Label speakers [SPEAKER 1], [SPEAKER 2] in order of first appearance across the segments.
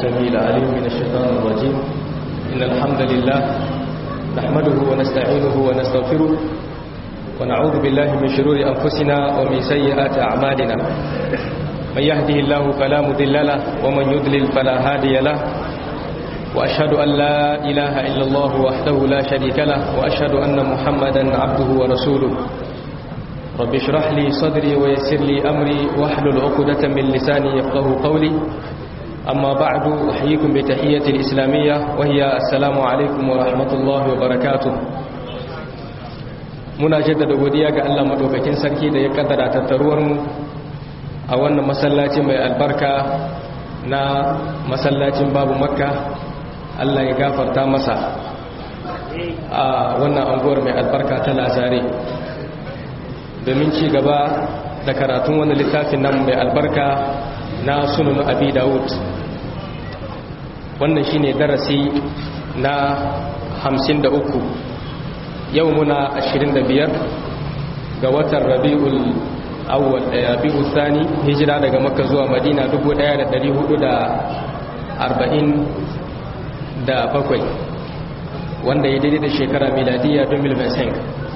[SPEAKER 1] السميع العليم من الشيطان الرجيم إن الحمد لله نحمده ونستعينه ونستغفره ونعوذ بالله من شرور أنفسنا ومن سيئات أعمالنا من يهده الله فلا مضل له ومن يضلل فلا هادي له وأشهد أن لا إله إلا الله وحده لا شريك له وأشهد أن محمدا عبده ورسوله رب اشرح لي صدري ويسر لي أمري واحلل عقدة من لساني يفقه قولي أما بعد أحييكم بتحية الإسلامية وهي السلام عليكم ورحمة الله وبركاته muna jaddada godiya ga Allah madaukakin sarki da ya kaddara tattaruwar mu a wannan masallaci mai albarka na masallacin babu makka Allah ya gafarta masa a wannan anguwar mai albarka ta lazare domin ci gaba da karatun wani littafin nan mai albarka na sunan abi dawud wannan shine darasi na 53 yau muna 25 ga watan rabi'ul awwal rabi'ul thani hijira daga makka zuwa madina 1447 wanda ya daidai da shekara miladiya 2025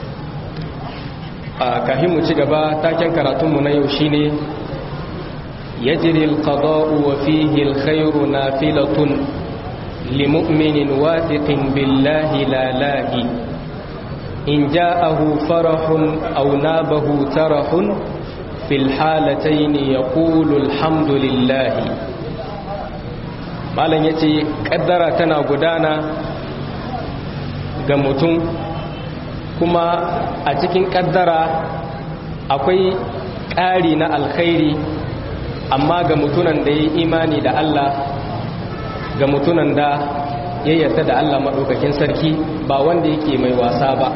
[SPEAKER 1] a kahin mu ci gaba taken karatunmu na yau shine يجري القضاء وفيه الخير نافلة لمؤمن واثق بالله لا لاهي إن جاءه فرح أو نابه ترح في الحالتين يقول الحمد لله malam ya ce ƙaddara tana gudana ga mutum kuma a cikin ƙaddara akwai ƙari na alkhairi amma ga mutunan da ya yi imani da Allah ga mutunan da ya yarda da Allah maɗaukakin sarki ba wanda yake mai wasa ba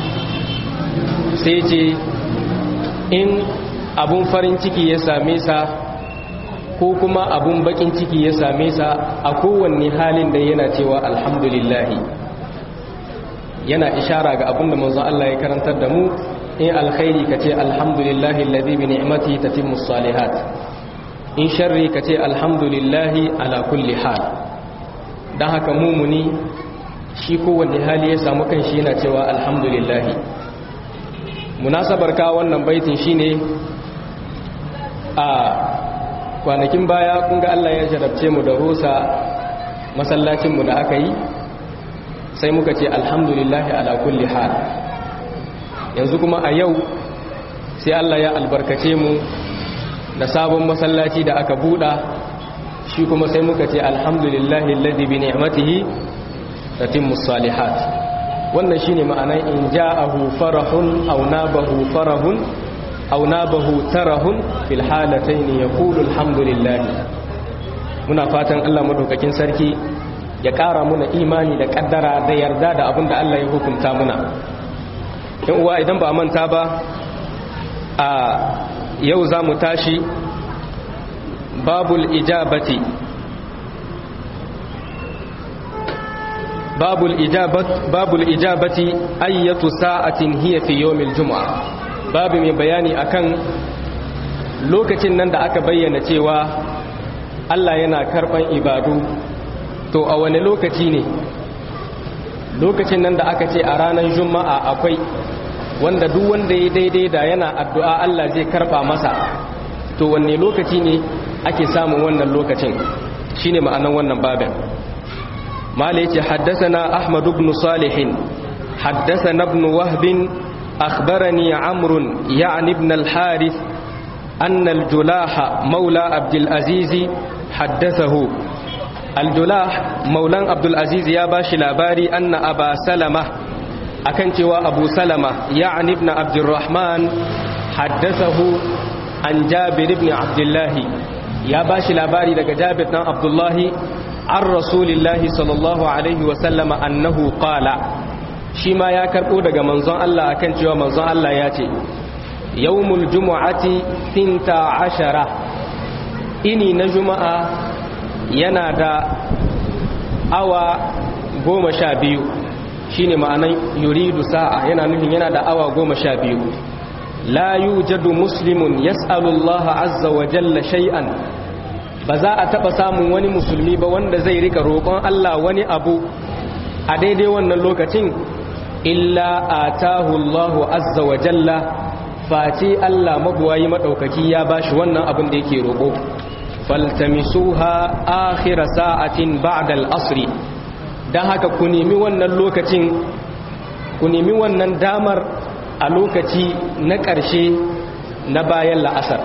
[SPEAKER 1] sai ce in abun farin ciki ya same sa ko kuma abun bakin ciki ya same sa a kowanne halin da yana cewa alhamdulillahi yana ishara ga abun da manzon Allah ya karantar da mu in alkhairi kace alhamdulillahi alladhi bi ni'matihi tatimmu salihat in sharri ka ce alhamdulillahi ala kulli hal don haka mumuni shi kowanne hali ya samu kan shi yana cewa alhamdulillahi munasabar ka wannan baitin shine a kwanakin baya kunga Allah ya jarabce mu da rusa masallacinmu da aka yi sai muka ce alhamdulillahi ala kulli hal yanzu kuma a yau sai Allah ya albarkace mu da sabon masallaci da aka buɗa shi kuma sai muka ce alhamdulillahi alladhi bi ni'matihi tatimmu salihat wannan shine ma'anar in ja'ahu farahun aw nabahu farahun aw nabahu tarahun fil halatayn yaqulu alhamdulillah muna fatan Allah madaukakin sarki ya ƙara muna imani da kaddara da yarda da abin da Allah ya hukunta muna in uwa idan ba manta ba a yau za mu tashi babul ijabati babul ijabat babul ijabati ayyatu sa'atin hiya fi yawmil jumu'a babu mai bayani akan lokacin nan da aka bayyana cewa Allah yana karban ibadu to a wani lokaci ne lokacin nan da aka ce a ranar juma'a akwai wanda duk wanda ya daidai da yana addu'a Allah zai karba masa to wanne lokaci ne ake samun wannan lokacin shine ma'anan wannan babin mala yace haddathana ahmad ibn salih haddathana ibn wahb akhbarani amr ya'ni ibn al-harith أن الجلاح مولى عبد العزيز حدثه الجلاح مولى عبد العزيز يا باشي لاباري أن أبا سلمة akan cewa abu salama ya'ani ibn abdurrahman haddathahu an jabir ibn abdullahi ya bashi labari daga jabir dan abdullahi an rasulillahi sallallahu alaihi wa sallama annahu qala shi ma ya karbo daga manzon Allah akan cewa manzon Allah ya ce yawmul jumu'ati tinta ashara ini na juma'a yana da awa goma sha biyu shine ma'anan yuridu sa'a yana nufin yana da awa goma sha biyu la yujadu muslimun yas'alu Allah azza wa jalla shay'an ba za a taba samun wani musulmi ba wanda zai rika roƙon Allah wani abu a daidai wannan lokacin illa atahu Allahu azza wa jalla face Allah mabuwayi madaukaki ya bashi wannan abin da yake roƙo faltamisuha akhir sa'atin ba'da al-asr dan haka ku nemi wannan lokacin ku nemi wannan damar a lokaci na ƙarshe na bayan la'asar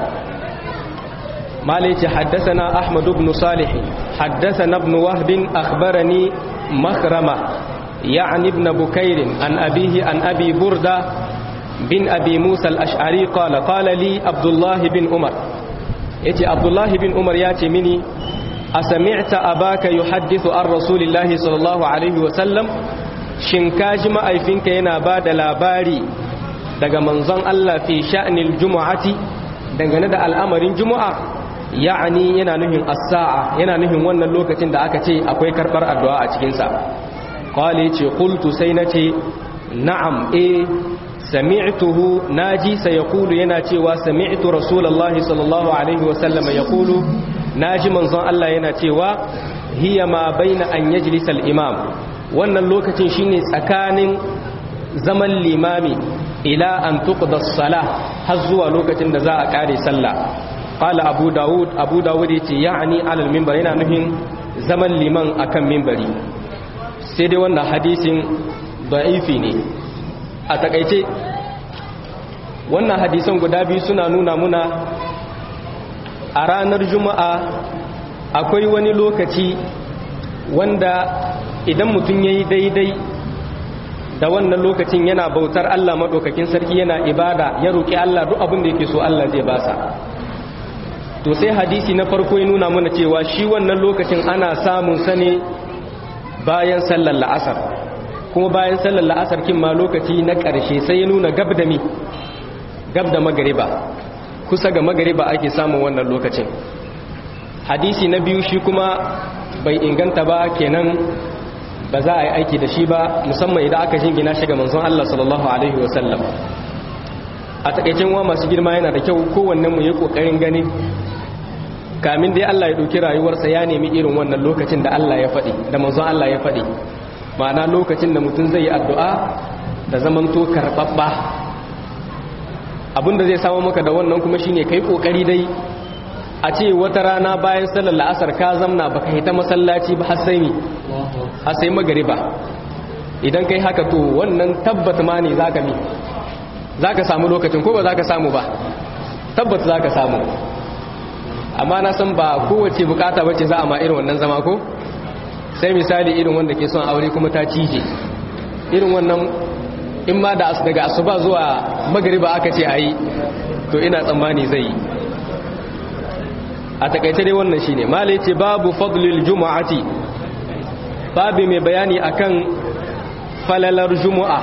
[SPEAKER 1] مالك حدثنا أحمد بن صالح حدثنا ابن وهب أخبرني مخرمة يعني ابن بكير عن أبيه عن أبي بردة بن أبي موسى الأشعري قال قال لي عبد الله بن عمر يتي عبد الله بن عمر ياتي مني أسمعت أباك يحدث عن رسول الله صلى الله عليه وسلم شنكاج ما أيفنك ينا بعد لاباري daga manzon Allah fi sha'nil jumu'ati dangane da al'amarin jumu'a ya'ani yana nuhin as-sa'a yana nuhin wannan lokacin da aka ce akwai karbar addu'a a cikin sa qali ce qultu sai nace na'am eh sami'tuhu naji sai yaqulu yana cewa sami'tu rasulullahi sallallahu alaihi wa sallam yaqulu naji manzon Allah yana cewa hiya ma baina an yajlisa al-imam wannan lokacin shine tsakanin zaman limami ila an tuqda as-salah har zuwa lokacin da za a kare sallah qala abu daud abu daud yace ya'ni ala al-minbar yana nufin zaman liman akan minbari sai dai wannan hadisin da'ifi ne a takaice wannan hadisan guda biyu suna nuna muna a ranar juma'a akwai wani lokaci wanda idan mutum yayi daidai da wannan lokacin yana bautar Allah maɗaukakin sarki yana ibada ya roƙi Allah duk abin da yake so Allah zai basa to sai hadisi na farko ya nuna mana cewa shi wannan lokacin ana samun sa ne bayan sallar la'asar kuma bayan sallar la'asar kin ma lokaci na ƙarshe sai ya nuna gab da mi gab da magariba kusa ga magariba ake samun wannan lokacin hadisi na biyu shi kuma bai inganta ba kenan ba za a yi aiki da shi ba musamman idan aka jingina shi ga manzon Allah sallallahu alaihi wasallam a takaicin wa masu girma yana da kyau kowannen mu yi kokarin gani kamin dai Allah ya dauki rayuwarsa ya nemi irin wannan lokacin da Allah ya faɗi da manzon Allah ya faɗi ma'ana lokacin da mutum zai yi addu'a da zamanto karɓaɓɓa abinda zai samu maka da wannan kuma shine kai kokari dai a ce wata rana bayan sallar la'asar ka zamna baka hita masallaci ba har sai ni har sai magariba idan kai haka to wannan tabbata ma ne zaka mi zaka samu lokacin ko ba zaka samu ba tabbata zaka samu amma na san ba kowace bukata bace za a ma irin wannan zama ko sai misali irin wanda ke son aure kuma ta cije irin wannan in ma da daga asuba zuwa magariba aka ce ayi to ina tsammani zai yi a takaice dai wannan shine malai ce babu fadlil jumu'ati babu mai bayani akan falalar jumu'a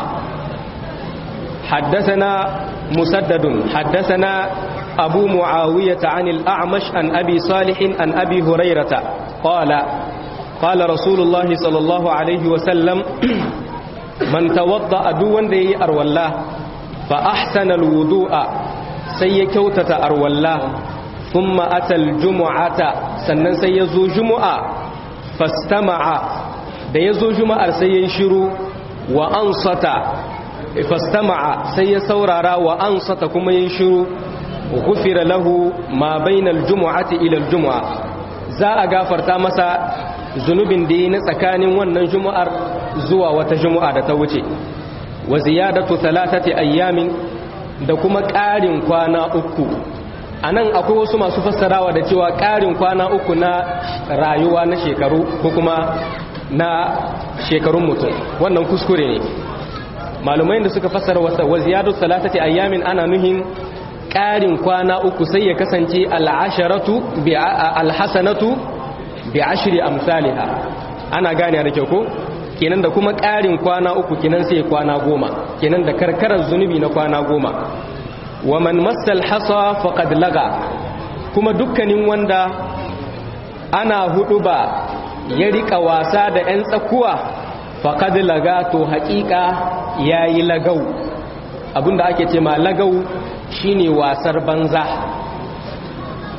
[SPEAKER 1] حدثنا مسدد حدثنا أبو معاوية عن الأعمش عن أبي صالح عن أبي هريرة قال قال رسول الله صلى الله عليه وسلم من توضأ دون دي أرولاه فأحسن الوضوء سيكوتة أرولاه ثم أتى الجمعة sannan sai ya zo juma'a fastama'a da ya zo juma'ar sai ya shiru wa ansata fastama'a sai ya saurara wa ansata kuma ya shiru gufira lahu ma bainal jumu'ati ila aljum'a za a gafarta masa zunubin da yi na tsakanin wannan juma'ar zuwa wata juma'a da ta wuce wa ziyadatu thalathati ayyamin da kuma ƙarin kwana uku a nan akwai wasu masu fassarawa da cewa ƙarin kwana uku na rayuwa na shekaru ko kuma na shekarun mutum wannan kuskure ne malumai da suka fassara wasa wa ziyadu salatati ayyamin ana nuhin ƙarin kwana uku sai ya kasance al'asharatu bi alhasanatu bi ashri amsalha ana gane da kyau ko kenan da kuma ƙarin kwana uku kenan sai kwana goma kenan da karkarar zunubi na kwana goma wa man massal hasa faqad laga kuma dukkanin wanda ana hudu ba ya rika wasa da 'yan tsakuwa faqad laga to haƙiƙa yayi lagau abinda ake ce ma lagau shine wasar banza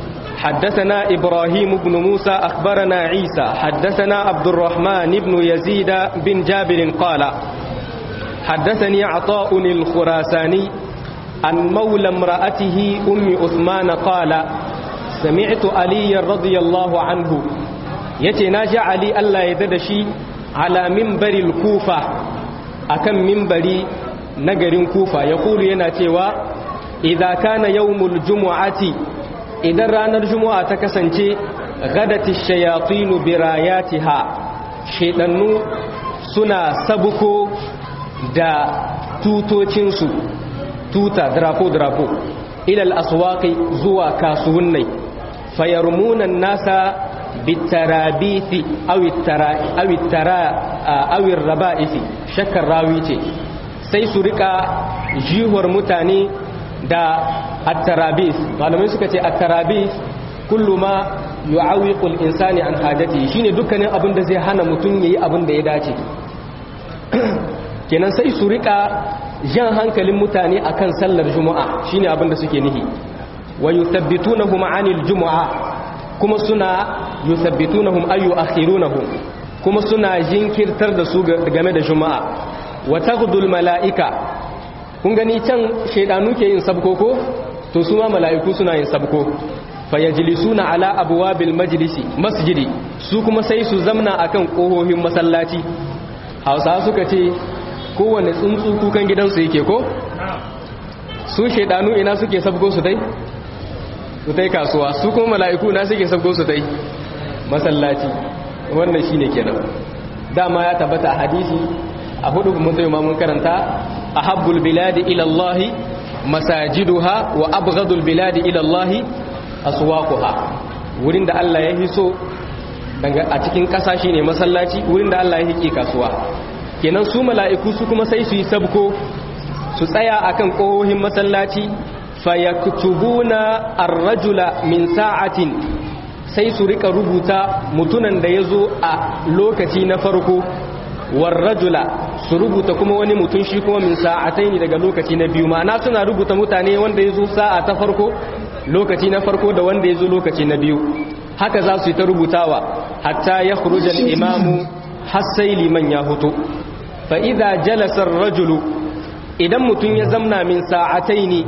[SPEAKER 1] حدثنا إبراهيم بن موسى أخبرنا عيسى حدثنا عبد الرحمن بن يزيد بن جابر قال حدثني عطاء الخراساني عن مولى امرأته أم عثمان قال سمعت علي رضي الله عنه يتناجى علي ألا يددشي على منبر الكوفة أكم منبري نجر كوفة يقول يناتيوا إذا كان يوم الجمعة إذا رانا الجمعة تكسنتي غدت الشياطين براياتها شيطانو سنا سبكو da tutocinsu tuta drapo-drapo ilal aswaqi zuwa kasuwannai fayarmunan nasa bitarabithi awit raba'ithi shakkar rawi ce sai su rika jihuwar mutane da attarabis malamai suka ce attarabis kullu ma yu'awiqul insani an hajati shine dukkanin abin da zai hana mutum yayi abin da ya dace kenan sai su rika jan hankalin mutane akan sallar juma'a shine abin da suke nihi wa yuthabbitunahum 'anil jumu'a kuma suna yuthabbitunahum ay yu'akhirunahum kuma suna jinkirtar da su game da juma'a wa taghdul mala'ika kun gani can shaydanu ke yin sabko ko to su ma mala'iku suna yin sabko fayajlisuna ala abwabil majlisi masjidi su kuma sai su zamna akan kohohin masallaci hausa suka ce kowane tsuntsu kukan gidansu yake ko su shaidanu ina suke sabgo su dai su dai kasuwa su kuma mala'iku na suke sabgo su dai masallaci wannan shine kenan dama ya tabbata a hadisi a hudu mutum ma mun karanta ahabbul biladi ila Allah masajiduha wa abghadul biladi ila Allah aswaquha wurin da Allah ya hiso a cikin kasa shine masallaci wurin da Allah ya hike kasuwa kenan su mala'iku su kuma sai su yi sabko su tsaya akan ƙohohin masallaci fayaktubuna ar-rajula min sa'atin sai su rika rubuta mutunan da ya zo a lokaci na farko warrajula su rubuta kuma wani mutum shi kuma min sa'atai ne daga lokaci na biyu ma'ana suna rubuta mutane wanda ya zo sa'a ta farko lokaci na farko da wanda ya zo lokaci na biyu haka za su yi ta rubutawa hatta ya khurujal imamu har sai liman ya hutu fa'iza jalasar rajulu idan mutum ya zamna min sa'atai ne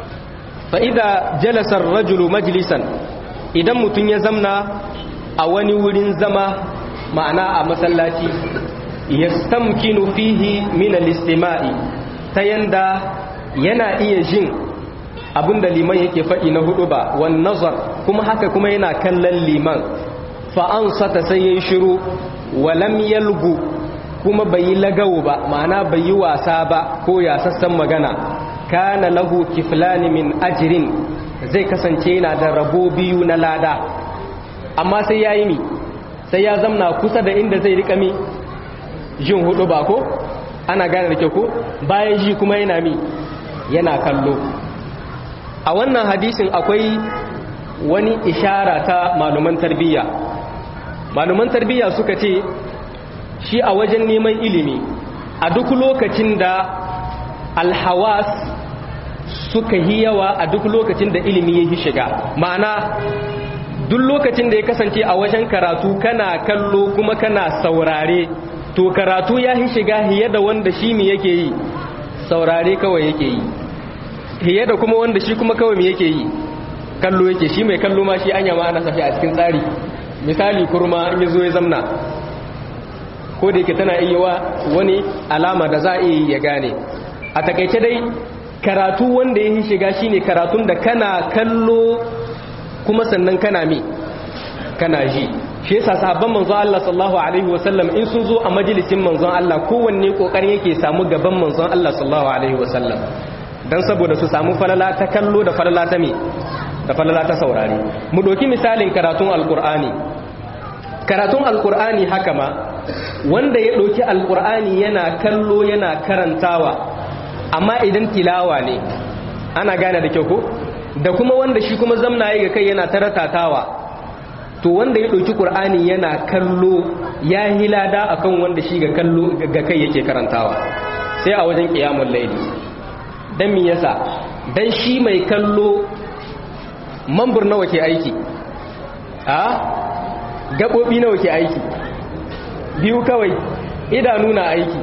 [SPEAKER 1] fa'iza jalasar rajulu majalisan idan mutum ya zamna a wani wurin zama ma'ana a masallaci ya stamkinu fihi min al-istima'i ta yanda yana iya jin abinda liman yake faɗi na hudu ba wan nazar kuma haka kuma yana kallon liman fa'ansata sai ya yi shiru walam yalgu kuma bai yi lagawo ba ma'ana bai yi wasa ba ko ya sassan magana kana lahu kiflani min ajirin zai kasance yana da rabo biyu na lada amma sai ya yi mi sai ya zamna kusa da inda zai rika mi jin hudu ba ko ana gane da kyau ko bayan ji kuma yana mi yana kallo a wannan hadisin akwai wani ishara ta maluman tarbiyya maluman tarbiyya suka ce shi a wajen neman ilimi a duk lokacin da alhawas suka yi yawa a duk lokacin da ilimi ya yi shiga ma'ana duk lokacin da ya kasance a wajen karatu kana kallo kuma kana saurare to karatu ya yi shiga hiye da wanda shi mi yake yi saurare kawai yake yi hiye da kuma wanda shi kuma kawai mi yake yi kallo yake shi mai kallo ma shi anya ma ana safi a cikin tsari misali kurma in zo ya zamna ko da yake tana iya wa wani alama da za a iya ya gane a takaice dai karatu wanda ya yi shiga shine karatun da kana kallo kuma sannan kana mi kana ji shi yasa sahabban manzon Allah sallallahu alaihi wasallam in sun zo a majalisin manzon Allah kowanne kokarin yake samu gaban manzon Allah sallallahu alaihi wasallam dan saboda su samu falala ta kallo da falala ta me da falala ta saurare mu doki misalin karatun alqur'ani karatun alqur'ani haka ma wanda ya doki alqur'ani yana kallo yana karantawa amma idan tilawa ne ana gane da kyau ko da kuma wanda shi kuma zamna ya ga kai yana taratatawa to wanda ya ɗauki ƙur'ani yana kallo ya hilada akan wanda shi ga kallo ga kai yake karantawa sai a wajen ƙiyamun laili don mi yasa don shi mai kallo mambur nawa ke aiki a gaɓoɓi nawa ke aiki biyu kawai idanu na aiki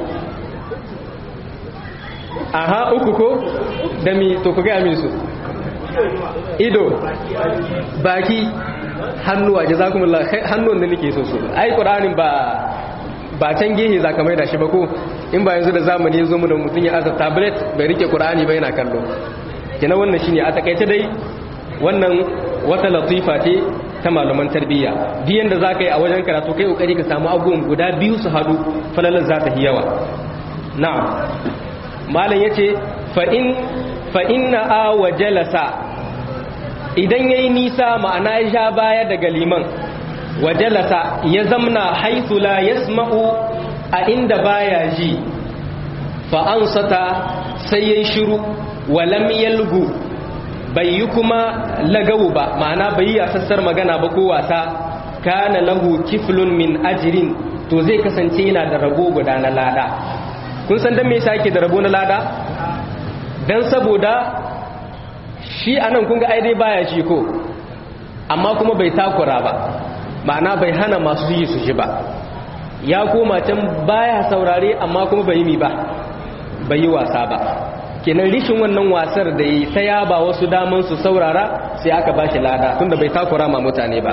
[SPEAKER 1] aha uku ko da mi to ku gaya min su ido baki hannuwa jazakumullah hannun da nake so so ai qur'anin ba ba can gehe za ka maida shi ba ko in ba yanzu da zamani ya zo mu da mutum ya aza tablet bai rike qur'ani ba yana kallo kina wannan shine a takaice dai wannan wata latifa ce ta malaman tarbiyya duk yanda za ka yi a wajen karatu kai kokari ka samu abubuwan guda biyu su hadu falalar za ta yi yawa na'am malam yace fa in fa inna a wa jalasa idan yayi nisa ma'ana ya sha baya daga liman wa jalasa ya zamna haythu la yasma'u a inda baya ji fa ansata sai yayi shiru wa lam yalgu bai yi kuma lagawu ba ma'ana bai yi sassar magana ba ko wasa kana lahu kiflun min ajrin to zai kasance yana da rabo guda na lada kun san dan me yasa yake da rabo na lada dan saboda shi anan kun ga ai dai baya shi ko amma kuma bai takura ba ma'ana bai hana masu yi su shi ba ya koma can baya saurare amma kuma bai yi mi ba bai yi wasa ba kenan rishin wannan wasar da yi ta yaba wasu daman su saurara sai aka ba shi lada tunda bai takura ma mutane ba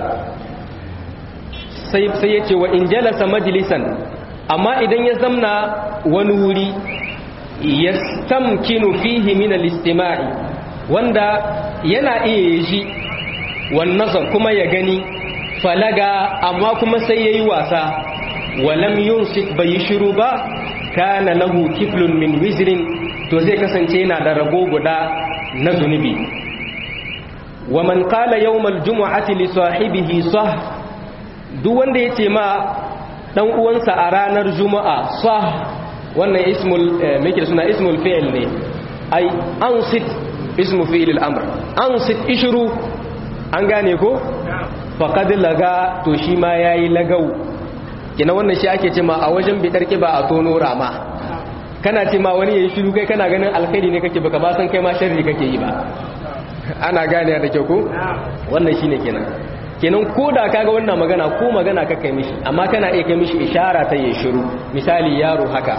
[SPEAKER 1] sai ya ce wa in jalasa majalisan amma idan ya zamna wani wuri ya stamkinu fihi min al-istima'i wanda yana iya ji wan nazar kuma ya gani falaga amma kuma sai yayi wasa walam yunsik bai shiru ba kana lahu kiflun min wizrin to zai kasance yana da rabo guda na zunubi wa man qala yawmal jumu'ati li sahibihi sah duk wanda yace ma dan uwansa a ranar juma'a sah wannan ismul meke suna ismul fi'l ne ai ansit ismu fi'l al-amr ansit ishru an gane ko faqad laga to shi ma yayi lagau kina wannan shi ake cewa a wajen bidar kiba a tono rama kana ce ma wani yayi shiru kai kana ganin alkhairi ne kake baka ba san kai ma sharri kake yi ba ana gane da kyau ko wannan shine kenan kenan ko da kaga wannan magana ko magana ka kai mishi amma kana iya kai mishi ishara ta yi shiru misali yaro haka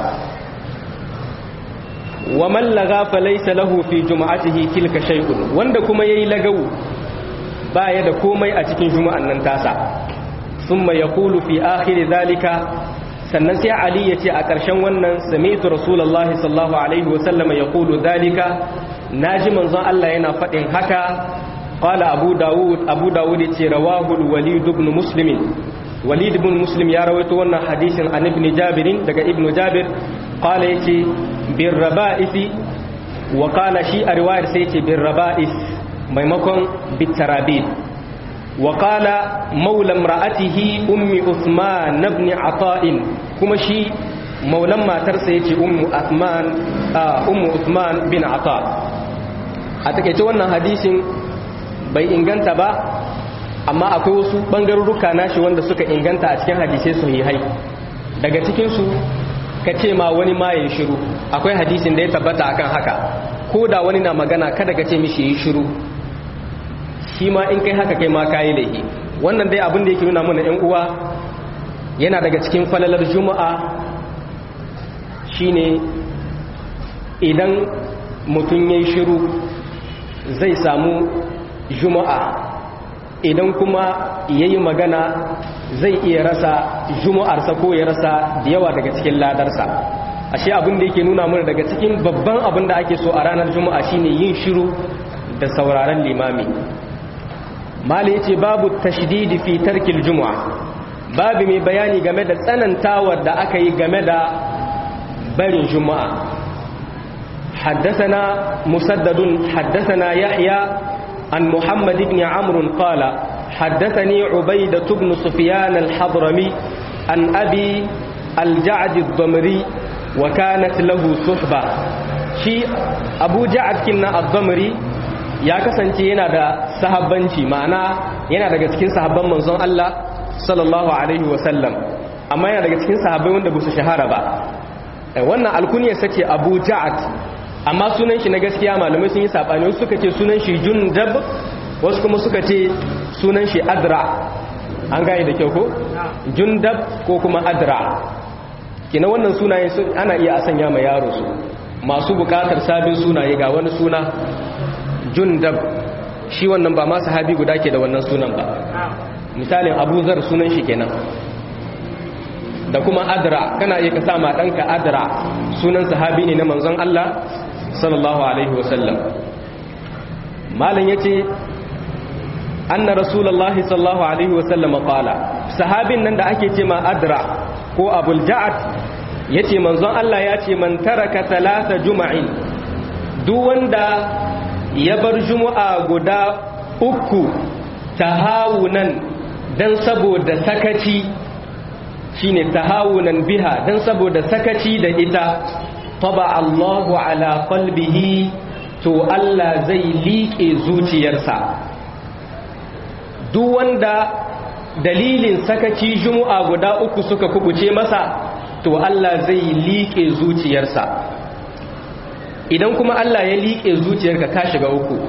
[SPEAKER 1] wa man laga fa laysa lahu fi jum'atihi tilka shay'un wanda kuma yayi lagawu baya da komai a cikin juma'an nan tasa thumma yaqulu fi akhir dhalika sannan sai ali yace a ƙarshen wannan sami'tu rasulullahi sallallahu alaihi wa sallama yaqulu dhalika naji manzon Allah yana faɗin haka قال أبو داود أبو داود رواه الوليد بن مسلم وليد بن مسلم يروي تونا حديث عن ابن جابر دقى ابن جابر قال يتي بالربائث وقال شيء رواية سيتي بالربائث ميمكن بالترابيل وقال مولى امرأته أم عثمان بن عطاء كما شيء مولى ما ترسيتي أم عثمان آه أم عثمان بن عطاء أتكيت wannan hadisin bai inganta ba amma akwai wasu bangarurruka nashi wanda suka inganta a cikin hadisai sahihai daga cikinsu ka ce ma wani ma ya shiru akwai hadisin da ya tabbata akan haka ko da wani na magana kada ka ce mishi yi shiru shi ma in kai haka kai ma kayi laifi wannan dai abin da yake nuna mana yan uwa yana daga cikin falalar juma'a shine idan mutum ya yi shiru zai samu juma'a idan kuma ya yi magana zai iya rasa juma'arsa ko ya rasa da yawa daga cikin ladarsa ashe abin da yake nuna mana daga cikin babban abin da ake so a ranar juma'a shine yin shiru da sauraron limami mali yace babu tashdidi fi tarkil juma'a babu mai bayani game da tsanantawar da aka yi game da barin juma'a حدثنا مسدد حدثنا يحيى عن محمد بن عمرو قال حدثني عبيدة بن سفيان الحضرمي عن أبي الجعد الضمري وكانت له صحبة شي أبو جعد كنا الضمري ya kasance yana da sahabbanci ma'ana yana daga cikin sahabban manzon Allah sallallahu alaihi wasallam amma yana daga cikin sahabbai wanda ba su shahara ba wannan alkuniyar sace Abu Ja'ad amma sunan shi na gaskiya malamai sun yi sabani wasu suka ce sunan shi jundab wasu kuma suka ce sunan shi adra an gane da kyau ko jundab ko kuma adra kina wannan sunaye ana iya a sanya ma yaro su masu bukatar sabin sunaye ga wani suna jundab shi wannan ba ma sahabi guda ke da wannan sunan ba misalin abuzar sunan shi kenan da kuma adra kana iya ka sama ɗanka adra sunan sahabi ne na manzon Allah sallallahu alaihi wasallam malam yace anna rasulullahi sallallahu alaihi wasallam qala sahabin nan da ake ce ma adra ko abul ja'ad yace manzon Allah ya ce man taraka talata juma'in duk wanda ya bar juma'a guda uku tahawunan dan saboda sakaci shine tahawunan biha dan saboda sakaci da ita taba Allahu ala qalbihi to Allah zai liƙe zuciyarsa duk wanda dalilin sakaci juma'a guda uku suka kubuce masa to Allah zai liƙe zuciyarsa idan kuma Allah ya liƙe zuciyarka ka shiga uku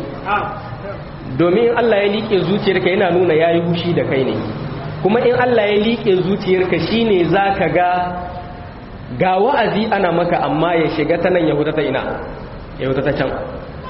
[SPEAKER 1] domin Allah ya liƙe zuciyarka yana nuna yayi hushi da kai ne kuma in Allah ya liƙe zuciyarka shine zaka ga ga wa'azi ana maka amma ya shiga ta nan yahuda ta ina yahuda ta can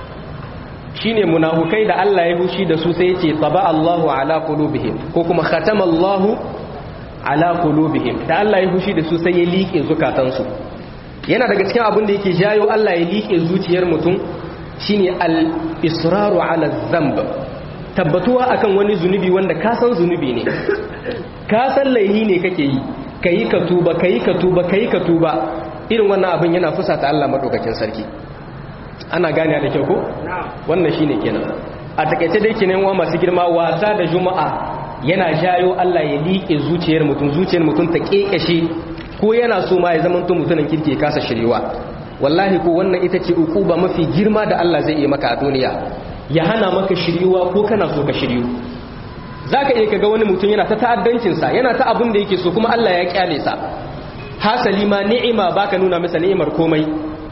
[SPEAKER 1] shine munafukai da Allah ya hushi da su sai yace taba Allahu ala qulubihim ko kuma khatama Allahu ala qulubihim da Allah ya hushi da su sai ya liƙe zukatansu yana daga cikin abin da yake jayo Allah ya liƙe zuciyar mutum shine al-israru ala dhanb tabbatuwa akan wani zunubi wanda ka san zunubi ne ka san laihi ne kake yi kayi ka tuba kayi ka tuba kayi ka tuba irin wannan abin yana fusata Allah madaukakin sarki ana gane da kyau ko wannan shine kenan a takaice dai kenan wa masu girma wasa da juma'a yana jayo Allah ya liƙe zuciyar mutum zuciyar mutum ta kekashe ko yana so ma ya zama mutumin kirki ya kasa shiriwa wallahi ko wannan ita ce ukuba mafi girma da Allah zai yi maka a duniya ya hana maka shiriwa ko kana so ka shiryu zaka iya kaga wani mutum yana ta ta'addancin sa yana ta abin da yake so kuma Allah ya kyale sa hasali ma ni'ima baka nuna masa ni'imar komai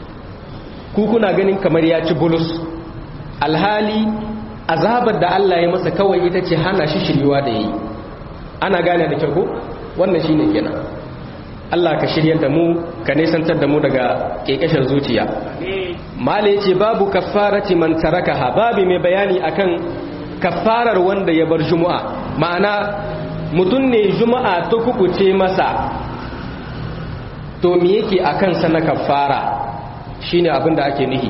[SPEAKER 1] ku kuna ganin kamar ya ci bulus alhali azabar da Allah ya masa kawai ita ce hana shi shiriwa da yi ana gane da kyau ko wannan shine kenan Allah ka shiryar da mu ka nesantar da mu daga kekeshin zuciya mala yace babu kaffarati man tarakaha babu mai bayani akan kaffarar wanda ya bar juma'a ma'ana mutum ne juma'a ta kukuce masa to me yake akan sa na kaffara shine abin da ake nihi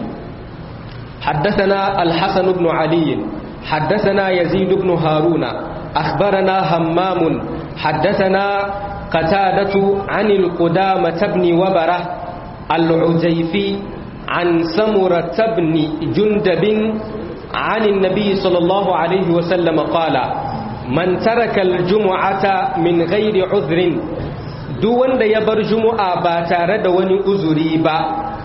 [SPEAKER 1] حدثنا الحسن بن علي حدثنا يزيد بن هارون أخبرنا همام حدثنا قتادة عن القدامة بن وبرة العجيفي عن سمرة بن جندب عن النبي صلى الله عليه وسلم قال من ترك الجمعة من غير عذر دون يبر جمعة باتارد وني أزري با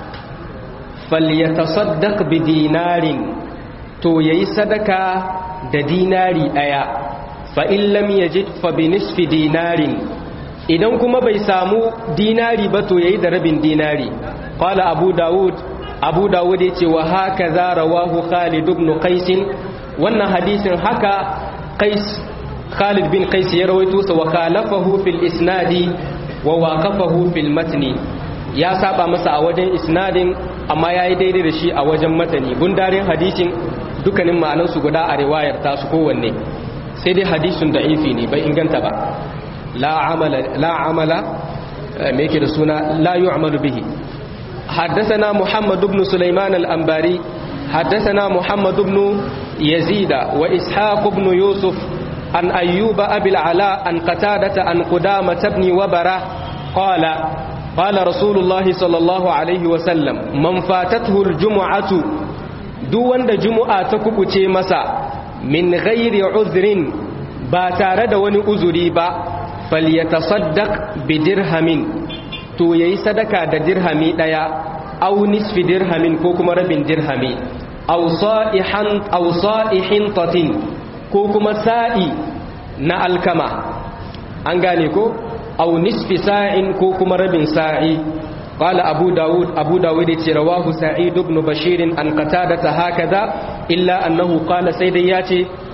[SPEAKER 1] فليتصدق بدينار تو يسدك ديناري أيا فإن لم يجد فبنصف دينار idan kuma bai samu dinari ba to yayi da rabin dinari qala abu daud abu daud yace wa haka za rawahu khalid ibn qais wannan hadisin haka qais khalid bin qais ya rawaito sa wa khalafahu fil isnadi wa waqafahu fil matni ya saba masa a wajen isnadin amma yayi daidai da shi a wajen matani gundarin hadisin dukkanin ma'anansu guda a riwayar tasu kowanne sai dai hadisin da'ifi ne bai inganta ba لا عمل لا عمل ميكي رسولنا لا يعمل به حدثنا محمد بن سليمان الأنباري حدثنا محمد بن يزيد وإسحاق بن يوسف عن أيوب أبي العلاء عن قتادة عن قدامة بن وبرة قال قال رسول الله صلى الله عليه وسلم من فاتته الجمعة دون جمعة تكبتي مسا من غير عذر باتارد وني با falyatasaddaq bi dirhamin to yayi sadaka da dirhami daya aw nisfi dirhamin ko kuma rabin dirhami aw sa'ihan aw sa'ihin tatin ko kuma sa'i na alkama an gane ko aw nisfi sa'in ko kuma rabin sa'i qala abu daud abu daud yace rawahu sa'id ibn bashir an qatada hakaza illa annahu qala sai dai yace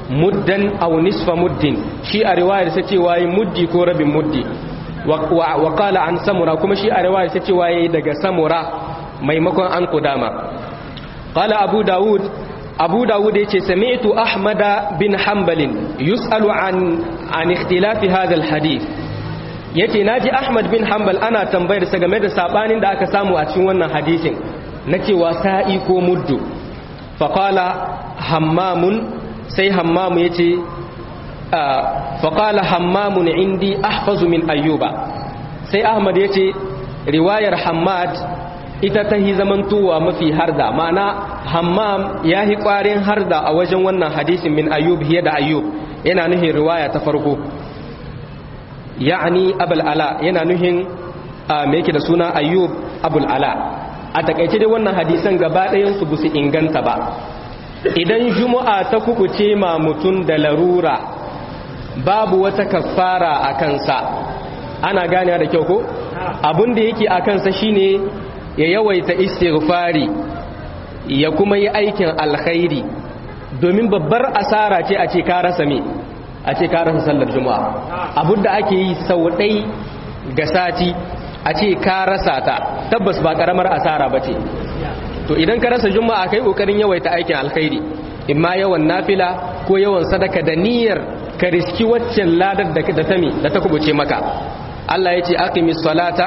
[SPEAKER 1] muddan aw nisfa muddin shi a riwayar sai cewa yi muddi ko rabin muddi wa qala an samura kuma shi a riwayar sai cewa yi daga samura maimakon an kudama qala abu daud abu dawud ya ce sami'tu ahmada bin hanbalin yus'alu an an ikhtilafi hadha alhadith yace naji ahmad bin hanbal ana tambayar sa game da sabanin da aka samu a cikin wannan hadisin na cewa sa'i ko muddu fa qala hammamun sai hammamu yace fa qala hammamun indi ahfazu min ayyuba sai ahmad yace riwayar hammad ita ta yi zamantowa mafi harda ma'ana hammam ya yi ƙwarin harda a wajen wannan hadisin min ayyub hiya da ayyub yana nuhin riwaya ta farko ya'ani abul ala yana nuhin me yake da suna ayyub abul ala a takaice dai wannan hadisan gaba ɗayan su busu inganta ba idan juma'a ta kukuce ma mutum da larura babu wata kafara a kansa ana gane da kyau ko abin da yake a kansa shine ya yawaita istighfari ya kuma yi aikin alkhairi domin babbar asara ce a ce ka rasa me a ce ka rasa sallar juma'a abin da ake yi sau ɗai ga sati a ce ka rasa ta tabbas ba karamar asara ba ce to idan ka rasa juma'a kai kokarin yawaita aikin alkhairi imma yawan nafila ko yawan sadaka da niyyar ka riski waccan ladar da ta mi da ta kubuce maka Allah ya ce aqimis salata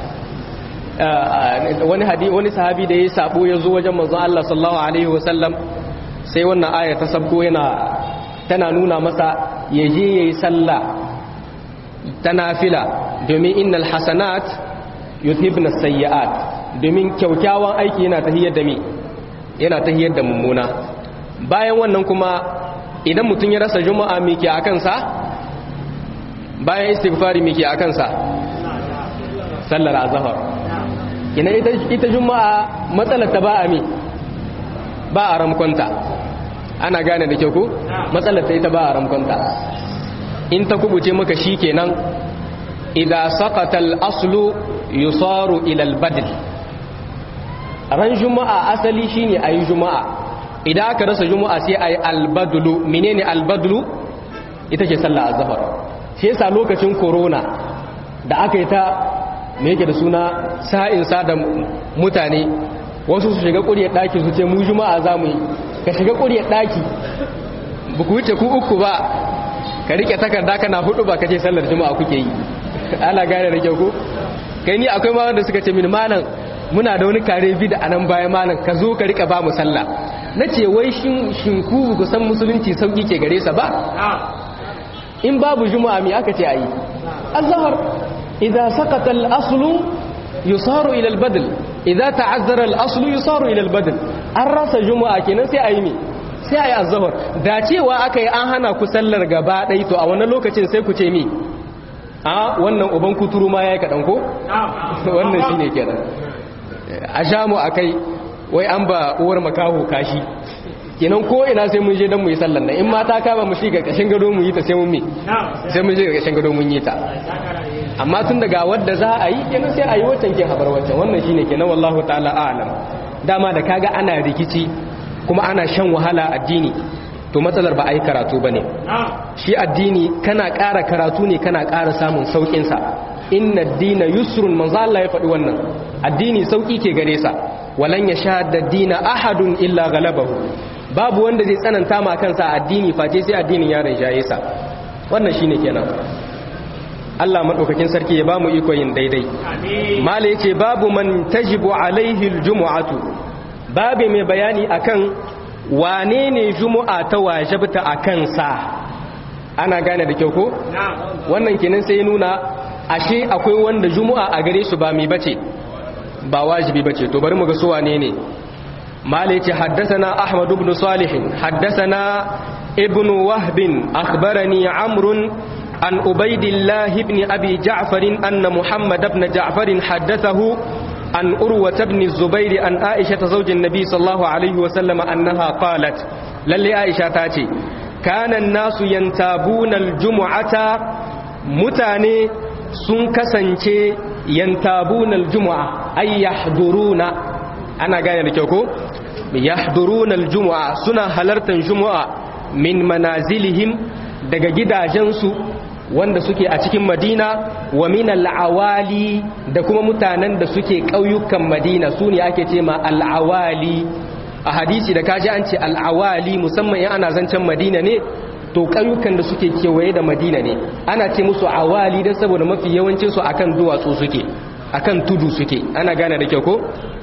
[SPEAKER 1] wani hadi wani sahabi da yayi sabo ya zo wajen manzon Allah sallallahu alaihi wasallam sai wannan aya ta sabko yana tana nuna masa ya je yayi sallah ta nafila domin innal hasanat yuthibna sayyi'at domin kyaukyawan aiki yana tahiyar da mi yana tahiyar da mummuna bayan wannan kuma idan mutum ya rasa juma'a mike a kansa bayan istighfari mike a kansa sallar azhar ina ita ita juma'a matsalar ta ba a mi ba a ramkonta ana gane da kyau ko matsalar ta ita ba a ramkonta in ta kubuce maka shikenan idza saqata al-aslu yusaru ila al-badl ran juma'a asali shine ayi juma'a idan aka rasa juma'a sai ayi al-badlu menene al-badlu ita ce sallar azhar sai yasa lokacin corona da aka yi ta me yake da suna sa'in sa da mutane wasu su shiga ƙuryar ɗaki su ce mu juma'a za mu yi ka shiga ƙuryar ɗaki ba ku wuce ku uku ba ka rike takarda kana hudu ba ka ce sallar juma'a kuke yi ana gane da kyau ko kai ni akwai ma wanda suka ce min malam muna da wani kare bi da anan baya malam ka zo ka rika ba mu sallah nace wai shin shin ku ku san musulunci sauki ke gare sa ba in babu juma'a me aka ce ayi azhar idza saqata al-aslu yusaru ila al-badl idza ta'azzara al-aslu yusaru ila al-badl an rasa juma'a kenan sai ayi me sai ayi azhar da cewa akai an hana ku sallar gaba dai to a wannan lokacin sai ku ce me a wannan uban kuturu ma yayi kadan ko wannan shine kenan a jamu akai wai an ba uwar makaho kashi kenan ko ina sai mun je dan mu yi sallar nan in mata kama mu shi ga kashin gado mu yi ta sai mun mi sai mun je ga kashin gado mun yi ta amma tun daga wadda za a yi kenan sai a yi waccan ke habar waccan wannan shine kenan wallahu ta'ala a'lam dama da kaga ana rikici kuma ana shan wahala addini to matsalar ba a yi karatu bane shi addini kana ƙara karatu ne kana ƙara samun saukin sa inna ad-dina yusrun manzo Allah ya faɗi wannan addini sauki ke gare sa walan yashadda ad-dina ahadun illa ghalabahu babu wanda zai tsananta ma kansa addini face sai addinin ya rinjaye sa wannan shine kenan Allah madaukakin sarki ya bamu iko yin daidai mala yace babu man tajibu alaihi aljum'atu babu mai bayani akan wane ne jumu'a ta wajibta akan sa ana gane da kyau ko wannan kenan sai ya nuna ashe akwai wanda jumu'a a gare su ba mai bace ba wajibi bace to bari mu ga su wane ne مالك حدثنا أحمد بن صالح حدثنا ابن وهب أخبرني عمرو عن عبيد الله بن أبي جعفر أن محمد بن جعفر حدثه عن أروة بن الزبير عن عائشة زوج النبي صلى الله عليه وسلم أنها قالت للي عائشة تاتي كان الناس ينتابون الجمعة متاني سنكسنشي ينتابون الجمعة أي يحضرون ana gane da kyau ko yahduruna aljum'a suna halartar jumu'a min manazilihim daga gidajensu wanda suke a cikin madina wa min al'awali da kuma mutanen da suke ƙauyukan madina su ne ake ce ma al'awali a hadisi da kaji an ce al'awali musamman yan ana zancen madina ne to ƙauyukan da suke kewaye da madina ne ana ce musu awali don saboda mafi yawancinsu akan duwatsu suke akan tudu suke ana gane da kyau ko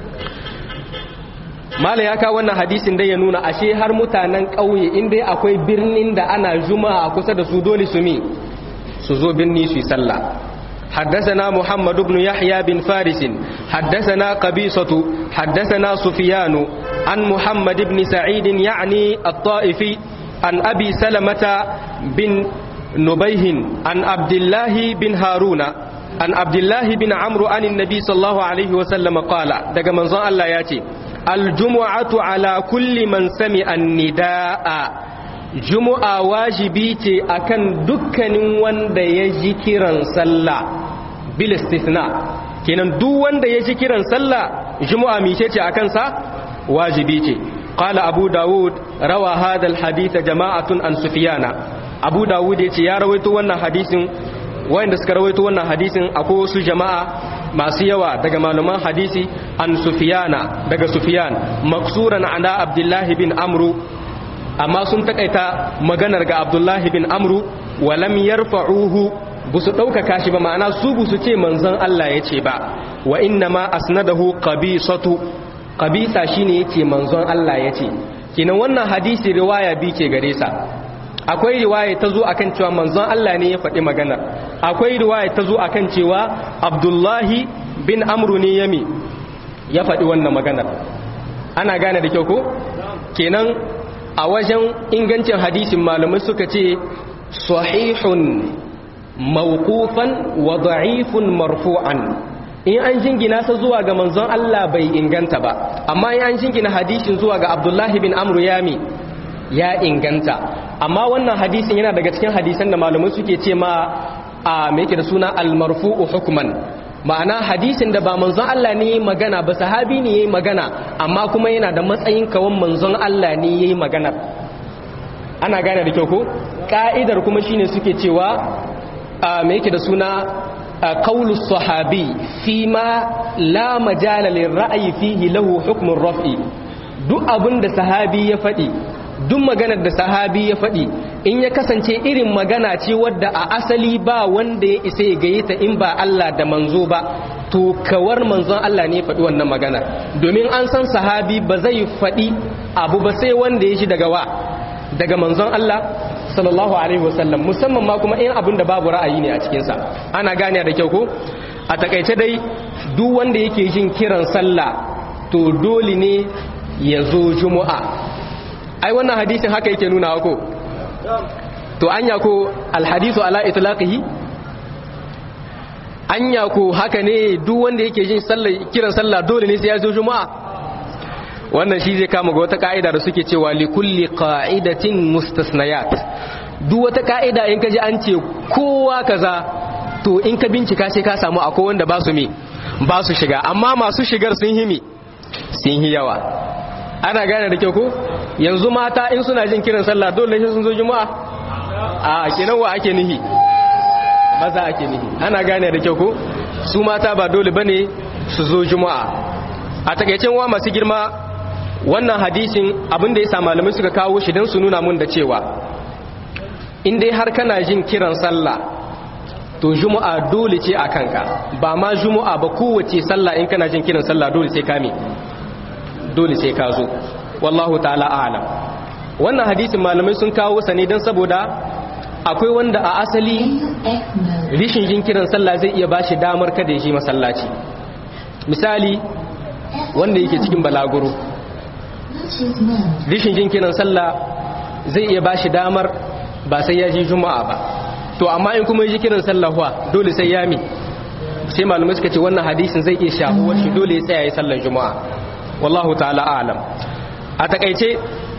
[SPEAKER 1] mala ya kawo wannan hadisin dai ya nuna ashe har mutanen ƙauye in dai akwai birnin da ana juma'a kusa da su dole su mi su zo birni su yi sallah حدثنا محمد بن يحيى بن فارس حدثنا قبيصة حدثنا سفيان عن محمد بن سعيد يعني الطائفي عن أبي سلمة بن نبيه عن عبد الله بن هارون عن عبد الله بن عمرو عن النبي صلى الله عليه وسلم قال دقى منظر الله ياتي الجمعة على كل من سمع النداء جمعة واجبيتي أكن دكن وند يجي كيران صلى بالاستثناء kenan duk wanda ya ji kiran sallah juma'a mice ce akan sa wajibi ce qala abu daud rawa hadha alhadith jama'atun an sufyana abu daud yace ya rawaito wannan hadisin wayanda suka rawaito wannan hadisin akwai wasu jama'a masu yawa daga malaman hadisi an sufiyana daga sufiyan maksuran ala abdullahi bin amru amma sun takaita maganar ga abdullahi bin amru walam yarfa'uhu busu ɗaukaka shi ba ma'ana su busu ce manzon Allah ya ce ba wa inna ma asnadahu qabisatu qabisa shine yace manzon Allah ya ce kinan wannan hadisi riwaya bi ke gare sa akwai riwaya ta zo akan cewa manzon Allah ne ya faɗi maganar akwai riwaya ta zo akan cewa abdullahi bin amru ne yami ya faɗi wannan maganar ana gane da kyau ko kenan a wajen ingancin hadisin malamai suka ce sahihun mawqufan wa da'ifun marfu'an in an jingina sa zuwa ga manzon Allah bai inganta ba amma in an jingina hadisin zuwa ga abdullahi bin amru yami ya inganta amma wannan hadisin yana daga cikin hadisan da malamai suke ce ma a me yake da suna al-marfu'u hukman ma'ana hadisin da ba manzon Allah ne yayi magana ba sahabi ne yayi magana amma kuma yana da matsayin kawan manzon Allah ne yayi magana ana gane da kyau ko ka'idar kuma shine suke cewa a me yake da suna qaulus sahabi fi ma la majala lirra'yi fihi lahu hukmun raf'i duk abin da sahabi ya faɗi duk maganar da sahabi ya faɗi in ya kasance irin magana ce wadda a asali ba wanda ya isa ya gaye ta in ba Allah da manzo ba to kawar manzon Allah ne ya faɗi wannan maganar domin an san sahabi ba zai faɗi abu ba sai wanda ya shi daga wa daga manzon Allah sallallahu alaihi wasallam musamman ma kuma in abin da babu ra'ayi ne a cikinsa ana gane da kyau ko a takaice dai duk wanda yake jin kiran sallah to dole ne ya zo juma'a ai wannan hadisin haka yake nuna ko to anya ko alhadisu ala itlaqihi anya ko haka ne duk wanda yake jin sallah kiran sallah dole ne sai ya zo juma'a wannan shi zai kama ga wata ka'ida da suke cewa li kulli qa'idatin mustasnayat duk wata ka'ida in ka ji an ce kowa kaza to in ka bincika sai ka samu akwai wanda ba su mi ba su shiga amma masu shigar sun himi sun yi yawa ana gane da kyau ko yanzu mata in suna jin kiran sallah dole sai sun zo juma'a a kenan wa ake nihi maza ake nihi ana gane da kyau ko su mata ba dole bane su zo juma'a a takaicen wa masu girma wannan hadisin abin da ya sa malamai suka kawo shi don su nuna mun da cewa in dai har kana jin kiran sallah to juma'a dole ce a kanka ba ma juma'a ba kowace sallah in kana jin kiran sallah dole sai kame dole sai ka zo wallahu ta'ala a'lam wannan hadisin malamai sun kawo sa ne don saboda akwai wanda a asali rishin jin kiran sallah zai iya bashi damar kada ya je masallaci misali wanda yake cikin balaguro rishin jin kiran sallah zai iya bashi damar ba sai ya ji juma'a ba to amma in kuma ji kiran sallah wa dole sai ya mi sai malamai suka ce wannan hadisin zai iya shahuwar shi dole ya tsaya ya sallar juma'a wallahu ta'ala a'lam a takaice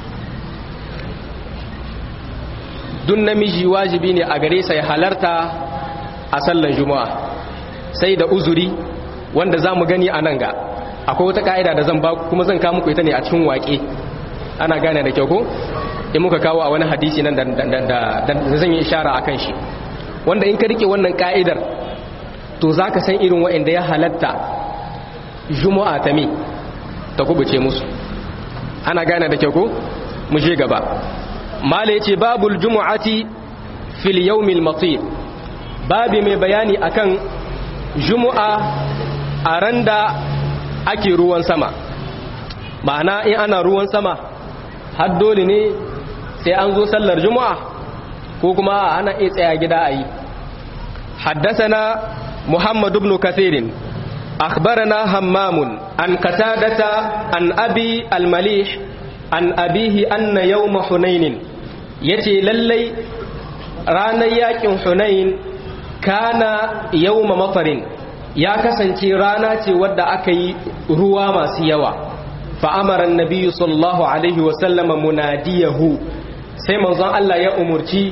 [SPEAKER 1] dun namiji wajibi ne a gare sa ya halarta a sallar juma'a sai da uzuri wanda za mu gani a nan ga akwai wata ka'ida da zan ba kuma zan kawo muku ita ne a cikin waƙe ana gane da kyau ko in muka kawo a wani hadisi nan da zan yi ishara a kan shi wanda in ka rike wannan ka'idar to za ka san irin wa'inda ya halatta juma'a ta mi ta kubuce musu ana gane da kyau ko mu je gaba mala yace babul jumu'ati fil yawmil matir babi mai bayani akan jumu'a a randa ake ruwan sama ma'ana in ana ruwan sama har dole ne sai an zo sallar juma'a ko kuma ana iya tsaya gida a yi haddasana muhammad ibn kathirin akhbarana hammamun an qatadata an abi al-malih an abihi anna yawma hunainin yace lallai ranar yakin hunain kana yawma matarin ya kasance rana ce wadda aka yi ruwa masu yawa fa'amaran nabiyu sallallahu alaihi wasallama munadiyahu sai manzon Allah ya umurci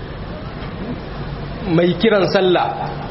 [SPEAKER 1] mai kiran sallah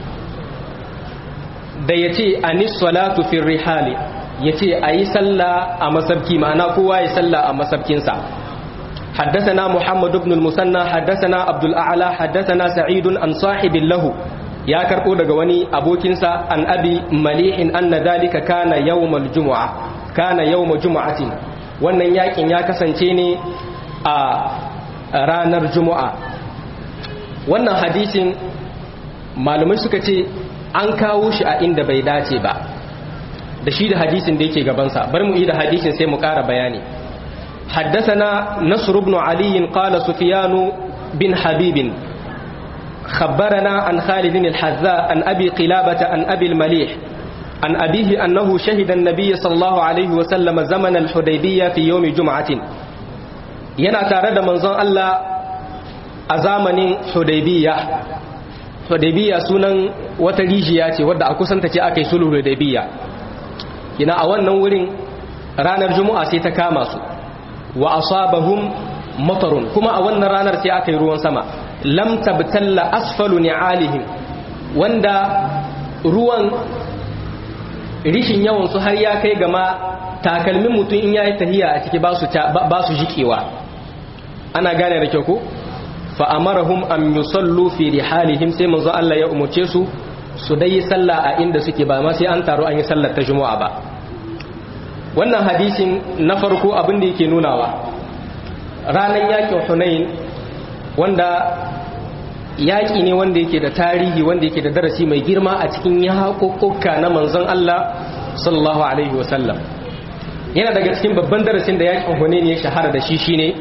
[SPEAKER 1] da ya ce anis salatu fi rihali ya ce a yi sallah a masabki ma'ana kowa ya sallah a masabkinsa حدثنا محمد بن المثنى حدثنا عبد الاعلى حدثنا سعيد عن صاحب له يا كربو daga wani abokinsa an abi malihin anna dalika kana yawmal jumu'a kana yawma jumu'atin wannan yakin ya kasance ne a ranar jumu'a wannan hadisin malumai suka ce an kawo shi a inda bai dace ba da shi da hadisin da yake gabansa bari mu yi da hadisin sai mu ƙara bayani حدثنا نصر بن علي قال سفيان بن حبيب خبرنا عن خالد الحذاء عن أبي قلابة عن أبي المليح عن أبيه أنه شهد النبي صلى الله عليه وسلم زمن الحديبية في يوم جمعة ينا تارد منظر الله أزامن حديبية حديبية سنن وتريجيات ودع كسنتك أكي سلو حديبية ينا أولا ورين ranar juma'a sai ta kama su wa asabahum matarun kuma a wannan ranar sai aka yi ruwan sama lam tabtalla asfalu ni'alihim wanda ruwan rishin yawan su har ya kai gama takalmin mutum in yayi tahiya a ciki ba su ba su jikewa ana gane da kyau ko fa amarahum an yusallu fi rihalihim sai manzo Allah ya umurce su su dai sallah a inda suke ba ma sai an taro an yi sallar ta juma'a ba wannan hadisin na farko abin da yake nunawa ranar yakin hunain wanda yaƙi ne wanda yake da tarihi wanda yake da darasi mai girma a cikin yaƙoƙoƙa na manzon Allah sallallahu alaihi wasallam yana daga cikin babban darasin da yaƙin hunain ya shahara da shi shine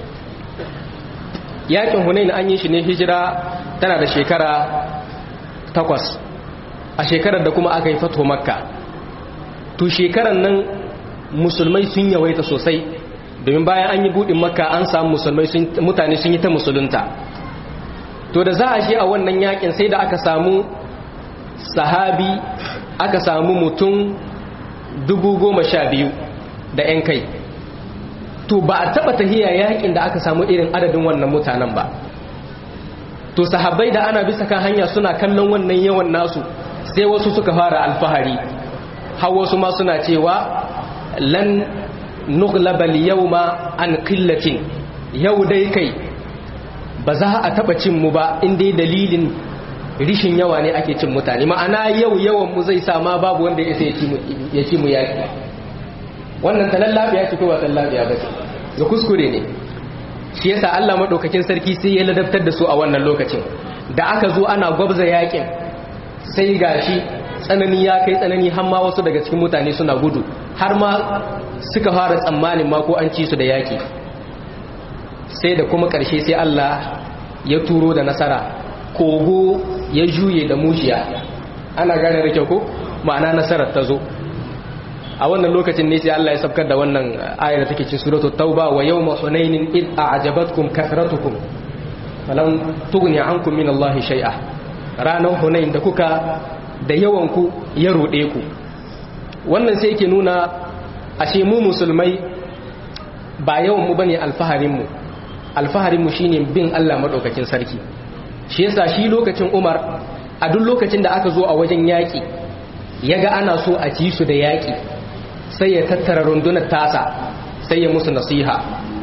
[SPEAKER 1] yaƙin hunain an yi shi ne hijira tana da shekara takwas a shekarar da kuma aka yi fato makka to shekarar nan musulmai sun yawaita sosai domin bayan an yi buɗin makka an samu musulmai mutane sun yi ta musulunta to da za a shi a wannan yakin sai da aka samu sahabi aka samu mutum dubu goma sha biyu da 'yan kai to ba a taɓa tahiya yakin da aka samu irin adadin wannan mutanen ba to sahabbai da ana bisa kan hanya suna kallon wannan yawan nasu sai wasu suka fara alfahari har wasu ma suna cewa lan nuglabal yawma an qillatin yau dai kai ba za a taba cin mu ba inda dalilin rishin yawa ne ake cin mutane ma'ana yau yawan mu zai sama babu wanda ya sai ya ci mu yaki wannan talallabiya ce ko ba talallabiya ba ce ga kuskure ne shi yasa Allah madaukakin sarki sai ya ladabtar da su a wannan lokacin da aka zo ana gwabza yakin sai gashi tsanani ya kai tsanani har ma wasu daga cikin mutane suna gudu har ma suka fara tsammanin ma ko an ci su da yaki sai da kuma ƙarshe sai Allah ya turo da nasara kogo ya juye da mujiya ana gane da kyau ko ma'ana nasarar ta zo a wannan lokacin ne sai Allah ya sabkar da wannan ayar da take cikin suratul tauba wa yawma hunainin id a'jabatkum kathratukum falam tughni ankum min Allah shay'a ranar hunain da kuka da yawan ku ya rude ku wannan sai yake nuna ashe mu musulmai ba yawan mu bane alfaharin mu alfaharin mu shine bin Allah madaukakin sarki shi yasa shi lokacin Umar a duk lokacin da aka zo a wajen yaki yaga ana so a ci su da yaki sai ya tattara rundunar tasa sai ya musu nasiha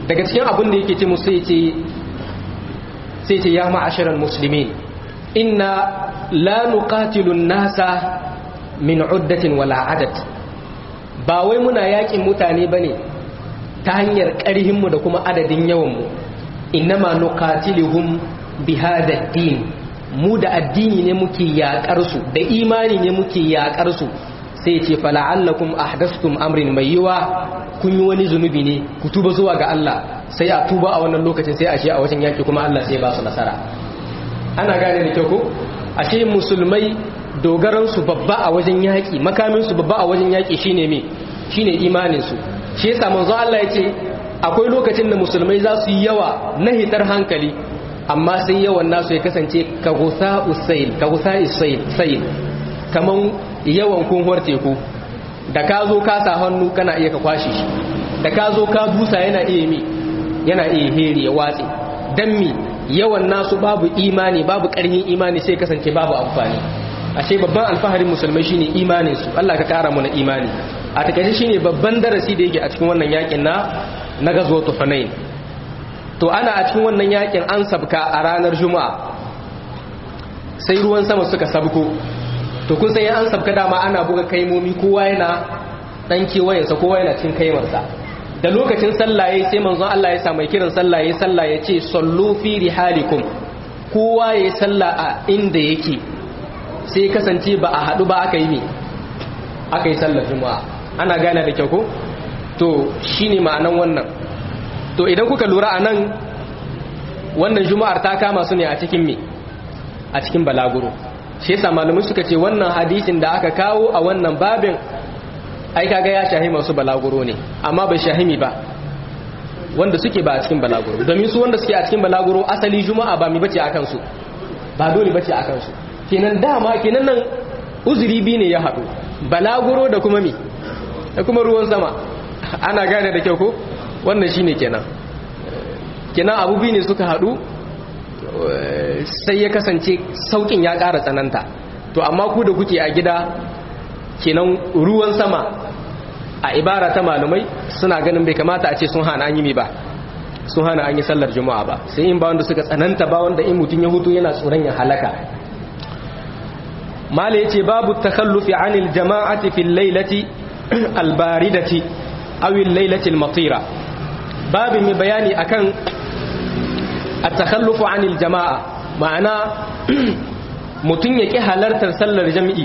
[SPEAKER 1] daga cikin abin da yake ce musu sai ce sai ce ya ma'asharal muslimin inna la nuqatilu nasa min uddatin wala adad ba wai muna yakin mutane bane ta hanyar ƙarhin mu da kuma adadin yawan mu innama nuqatiluhum bihadha din mu da addini ne muke yakar su da imani ne muke yakar su sai ce fala'allakum ahdastum amrin mai yiwa kun yi wani zunubi ne ku tuba zuwa ga Allah sai a tuba a wannan lokacin sai a shi a wajen yaki kuma Allah sai ba su nasara ana gane da kyau ko ashe musulmai dogaran su babba a wajen yaki makamin su babba a wajen yaki shine me shine imanin su shi yasa manzo Allah yace akwai lokacin da musulmai za su yi yawa na hitar hankali amma sai yawan nasu ya kasance ka gusa usail ka gusa usail kaman yawan kunhuwar teku da ka zo ka sa hannu kana iya ka kwashe shi da ka zo ka dusa yana iya mi yana iya heri ya watse dan mi yawan nasu babu imani babu karhin imani sai kasance babu amfani ashe babban alfaharin musulmai shine imanin su Allah ka kara mu na imani a takaice shine babban darasi da yake a cikin wannan yakin na na gazwatu hunain to ana a cikin wannan yakin an sabka a ranar juma'a sai ruwan sama suka sabko to kun san an sabka dama ana buga kaimomi kowa yana dan kewayensa kowa yana cin kaimarsa da lokacin sallaye sai manzon Allah ya sa mai kiran sallaye sallah ya ce sallu fi rihalikum kowa ya salla a inda yake sai kasance ba a hadu ba aka yi ne aka yi sallar juma'a ana gane da kyau ko to shine ma'anan wannan to idan kuka lura a nan wannan juma'ar ta kama su ne a cikin me a cikin balaguro shi yasa malamai suka ce wannan hadisin da aka kawo a wannan babin ai kaga ya shahi masu balaguro ne amma bai shahimi ba wanda suke ba a cikin balaguro domin su wanda suke a cikin balaguro asali juma'a ba mi bace akan su ba dole bace akan su kenan dama kenan nan uzuri bi ne ya haɗu balaguro da kuma mi da kuma ruwan sama ana gane da kyau ko wannan shine kenan kenan abu bi ne suka haɗu sai ya kasance saukin ya ƙara tsananta to amma ku da kuke a gida kenan ruwan sama a ibara ta malumai suna ganin bai kamata a ce sun hana an yi mi ba sun hana an yi sallar juma'a ba sai in ba wanda suka tsananta ba wanda in mutum ya hutu yana tsoron ya halaka mala ya ce babu takhallufi anil jama'ati fil lailati albaridati awil lailati almatira babu mai bayani akan at-takhallufu anil jama'a ma'ana mutum ya ƙi halartar sallar jami'i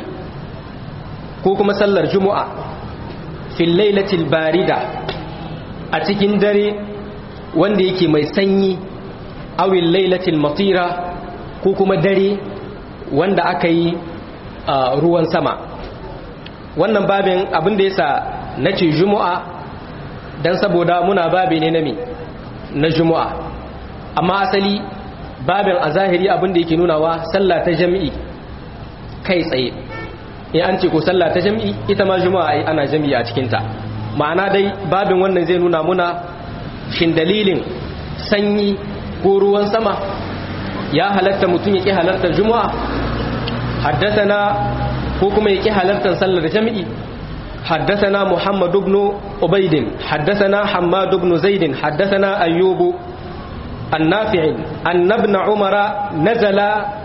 [SPEAKER 1] ko kuma sallar juma'a fil lailatul barida a cikin dare wanda yake mai sanyi awil lailatul matira ko kuma dare wanda aka yi ruwan sama wannan babin abin da yasa nace juma'a dan saboda muna babi ne na me na juma'a amma asali babin a zahiri abin da yake nunawa sallah ta jami'i kai tsaye in an ce ko sallah ta jami'i ita ma juma'a ana jami'i a cikinta ma'ana dai babin wannan zai nuna muna shin dalilin sanyi ko ruwan sama ya halatta mutum ya ƙi halartar juma'a haddasana ko kuma ya ƙi halartar sallar jami'i حدثنا محمد بن عبيد حدثنا حماد بن زيد حدثنا أيوب النافع أن ابن عمر نزل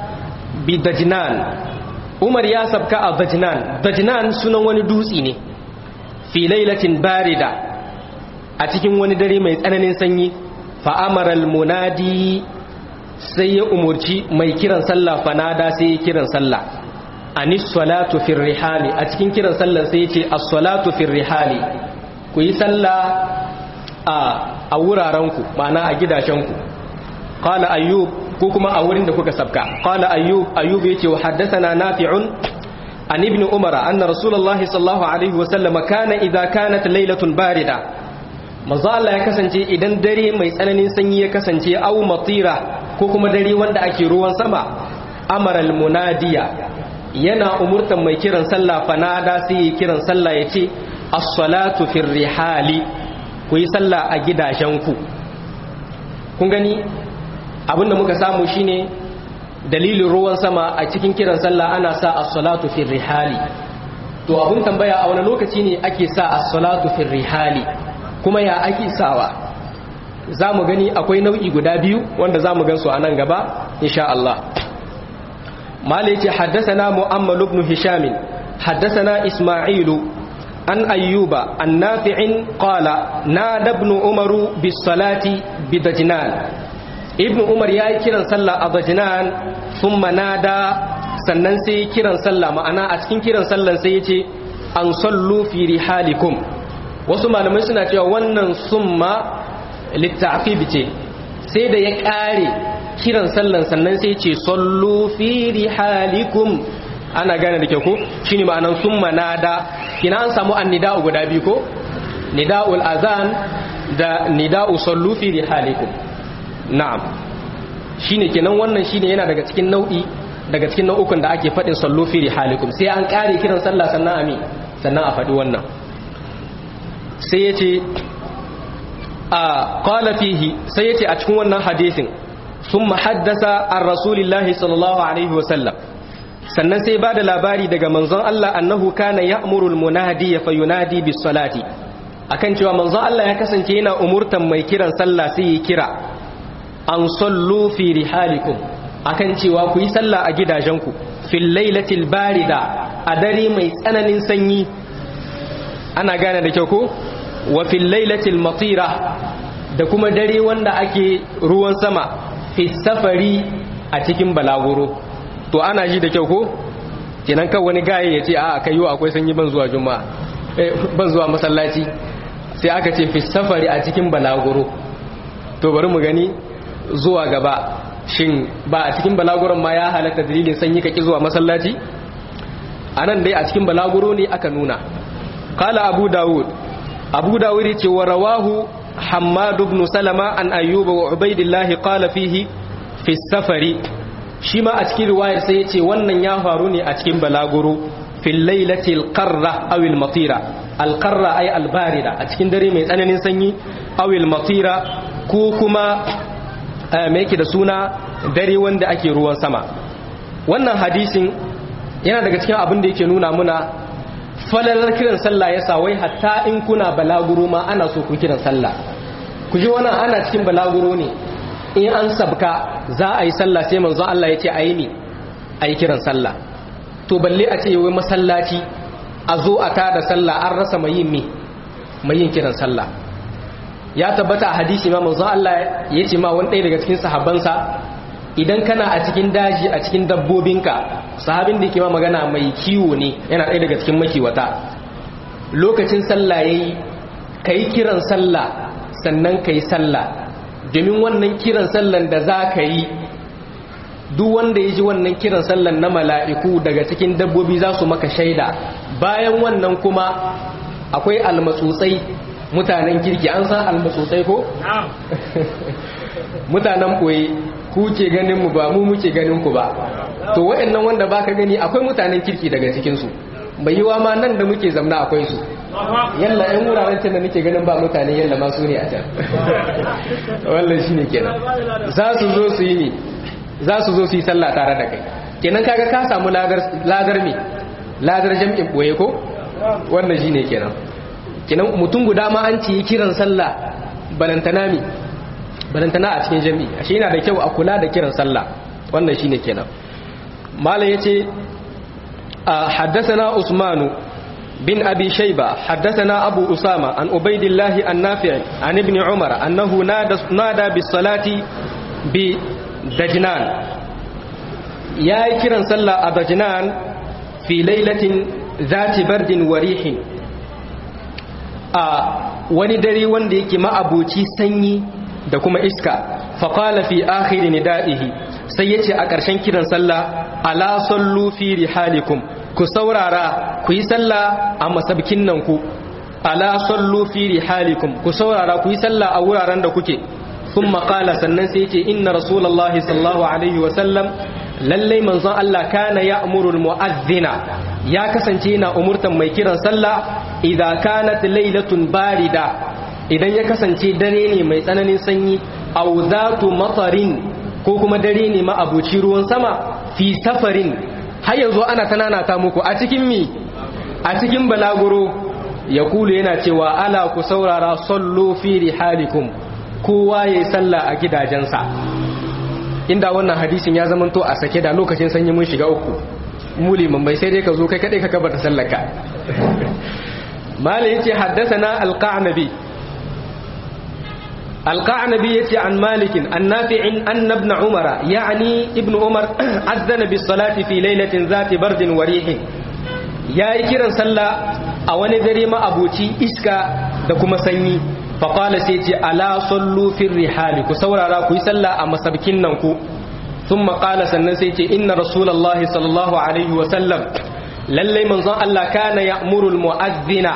[SPEAKER 1] بدجنان عمر يا سبك دجنان دجنان سنن wani dutsi ne fi lailatin barida a cikin wani dare mai tsananin sanyi fa amara munadi sai ya umurci mai kiran sallah fanada sai ya kiran sallah anis salatu fi rihali a cikin kiran sallah sai ya ce as-salatu fi rihali ku yi sallah a wurarenku ma'ana a gidajenku قال أيوب كوكما أولين دكوك سبكا قال أيوب أيوب يتي وحدثنا نافع عن ابن عمر أن رسول الله صلى الله عليه وسلم كان إذا كانت ليلة باردة maza Allah ya kasance idan dare mai tsananin sanyi ya kasance au matira ko kuma dare wanda ake ruwan sama amaral munadiya yana umurtan mai kiran sallah fanada sai ya kiran sallah ya ce as-salatu fir rihali ku yi sallah a gidajenku kun gani abinda muka samu shine dalilin ruwan sama a cikin kiran sallah ana sa as-salatu fi rihali to abun tambaya a wani lokaci ne ake sa as-salatu fi rihali kuma ya ake sawa za mu gani akwai nau'i guda biyu wanda za mu gansu a nan gaba insha Allah mala yace haddathana mu'ammal ibn hisham haddathana isma'ilu an ayyuba an nafi'in qala nada ibn umaru bis salati bidajnan ibn umar yayi kiran sallah a dajnan thumma nada sannan sai kiran sallah ma'ana a cikin kiran sallan sai yace an sallu fi rihalikum wasu malamai suna cewa wannan summa littafib ce sai da ya ƙare kiran sallan sannan sai ce sallu fi rihalikum ana gane da kyau ko shine ma'anan summa nada kina an samu annida'u guda biyu ko nida'ul azan da nida'u sallu fi rihalikum na'am shine kenan wannan shine yana daga cikin nau'i daga cikin nau'ukan da ake faɗin sallu fi rihalikum sai an ƙare kiran sallah sannan ami sannan a faɗi wannan sai ya ce a qala fihi sai yace a cikin wannan hadisin thumma haddasa an rasulillahi sallallahu alaihi wa sallam sannan sai bada labari daga manzon Allah annahu kana ya'muru al-munadi fa yunadi bis salati akan cewa manzon Allah ya kasance yana umurtan mai kiran sallah sai ya kira an sallu fi rihalikum akan cewa ku yi sallah a gidajenku fil lailatil barida a dare mai tsananin sanyi ana gane da kyau ko wa fil lailatil matira da kuma dare wanda ake ruwan sama fi safari a cikin balaguro to ana ji da kyau ko kenan kan wani gaye ya ce a kai yau akwai sanyi ban zuwa juma'a ban zuwa masallaci sai aka ce fi safari a cikin balaguro to bari mu gani zuwa gaba shin ba a cikin balaguron ma ya halatta dalilin sanyi kaki zuwa masallaci anan dai a cikin balaguro ne aka nuna qala abu daud abu dawud ce wa rawahu hammad ibn salama an ayyuba wa ubaidillah qala fihi fi safari shi ma a cikin riwayar sai yace wannan ya faru ne a cikin balaguro fil lailati alqarra aw almatira alqarra ay albarida a cikin dare mai tsananin sanyi aw almatira ko kuma me yake da suna dare wanda ake ruwan sama wannan hadisin yana daga cikin abin da yake nuna muna falalar kiran sallah ya sa wai hatta in kuna balaguro ma ana so ku kiran sallah ku ji wannan ana cikin balaguro ne in an sabka za a yi sallah sai manzo Allah ya ce a yi ne a yi kiran sallah to balle a ce wai masallaci a zo a tada sallah an rasa mai yin me mai yin kiran sallah ya tabbata a hadisi ma manzo Allah ya ce ma wani ɗaya daga cikin sahabbansa idan kana a cikin daji a cikin dabbobinka sahabin da ke ma magana mai kiwo ne yana ɗaya daga cikin makiwata lokacin sallah yayi kai kiran sallah sannan kai sallah domin wannan kiran sallan da za ka yi duk wanda ya ji wannan kiran sallan na mala'iku daga cikin dabbobi za su maka shaida bayan wannan kuma akwai almatsutsai mutanen kirki an san almatsutsai ko? mutanen ɓoye ku ke ganin mu ba mu muke ganin ku ba to waɗannan wanda baka gani akwai mutanen kirki daga cikinsu bai yiwa ma nan da muke zamna akwai su yalla yan wuraren can da nake ganin ba mutane yalla ma su ne a can wallan shine kenan za su zo su yi ne za su zo su yi sallah tare da kai kenan kaga ka samu ladar ladar me ladar jam'in boye ko wannan shine kenan kenan mutum guda ma an ci kiran sallah balantana mi balantana a cikin jami'i ashe yana da kyau a kula da kiran sallah wannan shine kenan malam yace حدثنا عثمان بن أبي شيبة حدثنا أبو أسامة عن عبيد الله النافع عن ابن عمر أنه نادى, نادى بالصلاة بدجنان يا كرا صلى دجنان في ليلة ذات برد وريح wani dare wanda yake ma'abuci sanyi da kuma iska faƙala fi akhiri nida'ihi sai ya ce a ƙarshen kiran sallah ala sallu fi rihalikum ku saurara ku yi sallah a masabkin nan ku ala sallu fi rihalikum ku saurara ku yi sallah a wuraren da kuke sun maƙala sannan sai ce inna rasulallah sallallahu alaihi wasallam lallai manzon Allah kana ya amurul mu'azzina ya kasance yana umurtan mai kiran sallah idza kanat lailatun barida idan ya kasance dare ne mai tsananin sanyi aw zatu matarin ko kuma dare ne ma abuci ruwan sama fi safarin har yanzu ana tananata muku a cikin mi a cikin balaguro ya kulu yana cewa ala ku saurara sallu fi rihalikum kowa ya yi sallah a gidajensa inda wannan hadisin ya zama to a sake da lokacin sanyi mun shiga uku muli mai sai dai ka zo kai kadai ka kabar da sallaka mali yace haddathana alqa'nabi alqa'nabi yace an malikin an nafi'in anna ibn umara yani ibn umar azzana bis salati fi lailatin zati bardin wa rihin yayi kiran sallah a wani dare ma abuci iska da kuma sanyi faƙala sai ce ala sallu fin rihali ku saurara ku yi sallah a masabkin nan ku sun maƙala sannan sai ce inna rasulallah sallallahu alaihi wasallam lallai manzon Allah kana ya murul mu'azzina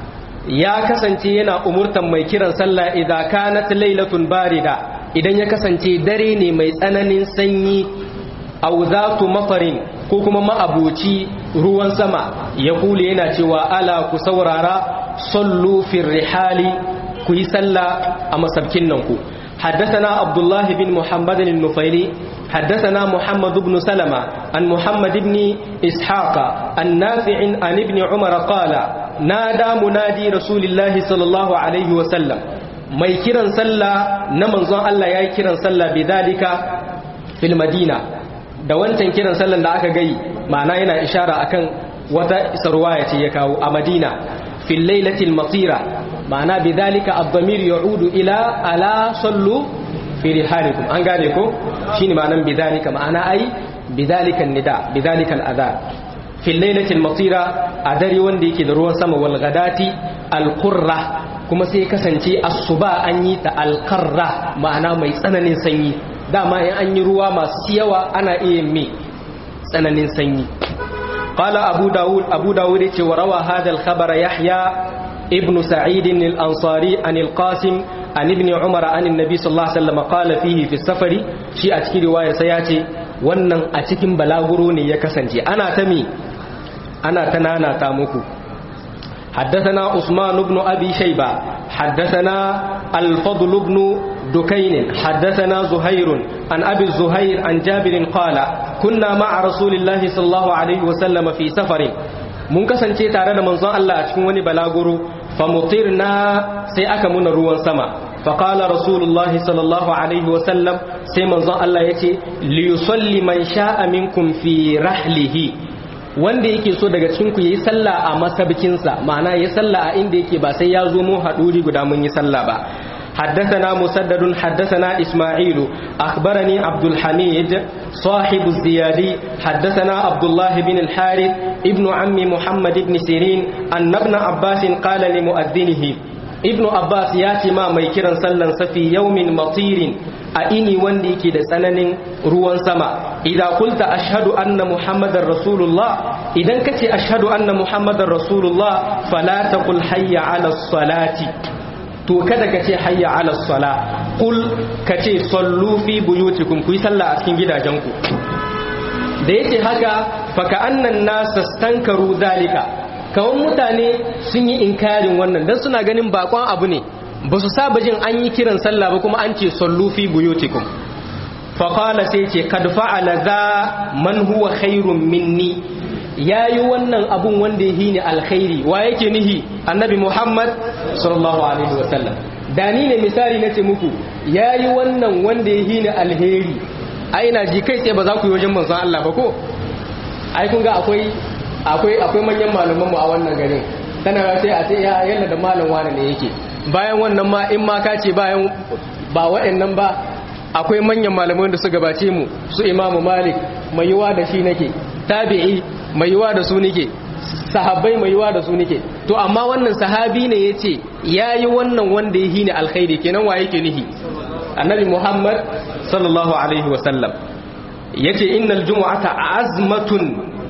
[SPEAKER 1] ya kasance yana umurtan mai kiran sallah idan kanat lailatun barida idan ya kasance dare ne mai tsananin sanyi aw zatu mafarin ko kuma ma'abuci ruwan sama ya kule yana cewa ala ku saurara sallu fin rihali ku yi sallah a masabkin nan ku حدثنا عبد الله بن محمد النفيلي حدثنا محمد بن سلمة عن محمد بن إسحاق النافع عن ابن عمر قال نادى منادي رسول الله صلى الله عليه وسلم mai kiran sallah na manzon Allah ya yi kiran sallah bidalika fil madina da wancan kiran sallan da aka gai ma'ana yana ishara akan wata isarwa ya ce ya kawo a madina fil lailatil matira ma'ana bidhalika ad-damir ya'udu ila ala sallu fi rihalikum an gane ko shine ma'anan bidhalika ma'ana ai bidhalika nida bidhalika al-adhan fi laylatil matira a dare wanda yake da ruwan sama wal ghadati al-qurra kuma sai kasance asuba an yi ta al-qarra ma'ana mai tsananin sanyi dama in an yi ruwa masu yawa ana iya mai tsananin sanyi قال أبو داود أبو داود وروى هذا الخبر يحيى ابن سعيد الأنصاري عن القاسم عن ابن عمر عن النبي صلى الله عليه وسلم قال فيه في السفر شيء أتكي رواية سياتي wannan a cikin balaguro ne ya kasance ana ta mi ana ta nana ta muku حدثنا عثمان بن أبي شيبة حدثنا الفضل بن دكين حدثنا زهير عن أبي الزهير عن جابر قال كنا مع رسول الله صلى الله عليه وسلم في سفر mun kasance tare da manzon Allah a cikin wani balaguro fa mutirna sai aka muna ruwan sama fa qala rasulullahi sallallahu alaihi wa sallam sai manzon Allah yace li yusalli man sha'a minkum fi rahlihi wanda yake so daga cikin ku yayi sallah a masabkinsa ma'ana yayi sallah a inda yake ba sai ya zo mu haduri guda mun yi sallah ba حدثنا مسدد حدثنا إسماعيل أخبرني عبد الحميد صاحب الزيادي حدثنا عبد الله بن الحارث ابن عم محمد بن سيرين أن ابن عباس قال لمؤذنه ابن عباس ياتي ما ميكرا سلا في يوم مطير أئني وندي كده سنن روان سما إذا قلت أشهد أن محمد رسول الله إذا كتي أشهد أن محمد رسول الله فلا تقل حي على الصلاة to kada ka ce hayya ala sala kul ka ce sallu fi buyutikum ku yi sallah a cikin gidajenku da yace haka fa ka annan nas stankaru zalika kawan mutane sun yi inkarin wannan dan suna ganin bakon abu ne ba su saba jin an yi kiran sallah ba kuma an ce sallu fi buyutikum fa qala sai ce kad fa'ala za man huwa khairun minni ya yi wannan abun wanda ya hini alkhairi wa yake nihi annabi muhammad sallallahu alaihi wasallam da ni ne misali na ce muku ya yi wannan wanda ya hini alheri ai na ji kai tsaye ba za ku yi wajen manzon Allah ba ko ai kun ga akwai akwai akwai manyan malaman mu a wannan garin tana sai a ce ya yalla da malam wani ne yake bayan wannan ma in ma ka ce bayan ba waɗannan ba akwai manyan malaman da su gabace mu su imamu malik mai yiwa da shi nake tabi'i mai yiwa da su nike sahabbai mai yiwa da su nike to amma wannan sahabi ne ya ce ya yi wannan wanda ya hini alkhairi kenan wa yake nihi annabi muhammad sallallahu alaihi wasallam ya ce innal jumu'ata azmatun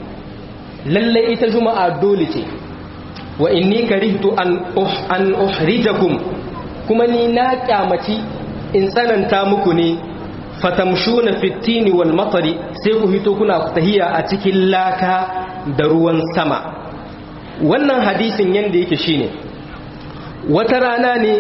[SPEAKER 1] lallai ita juma'a dole ce wa inni karihtu an an uhrijakum kuma ni na kyamaci in tsananta muku ne fatamshuna fitini wal matari sai ku hito kuna tahiya a cikin laka da ruwan sama wannan hadisin yanda yake shine wata rana ne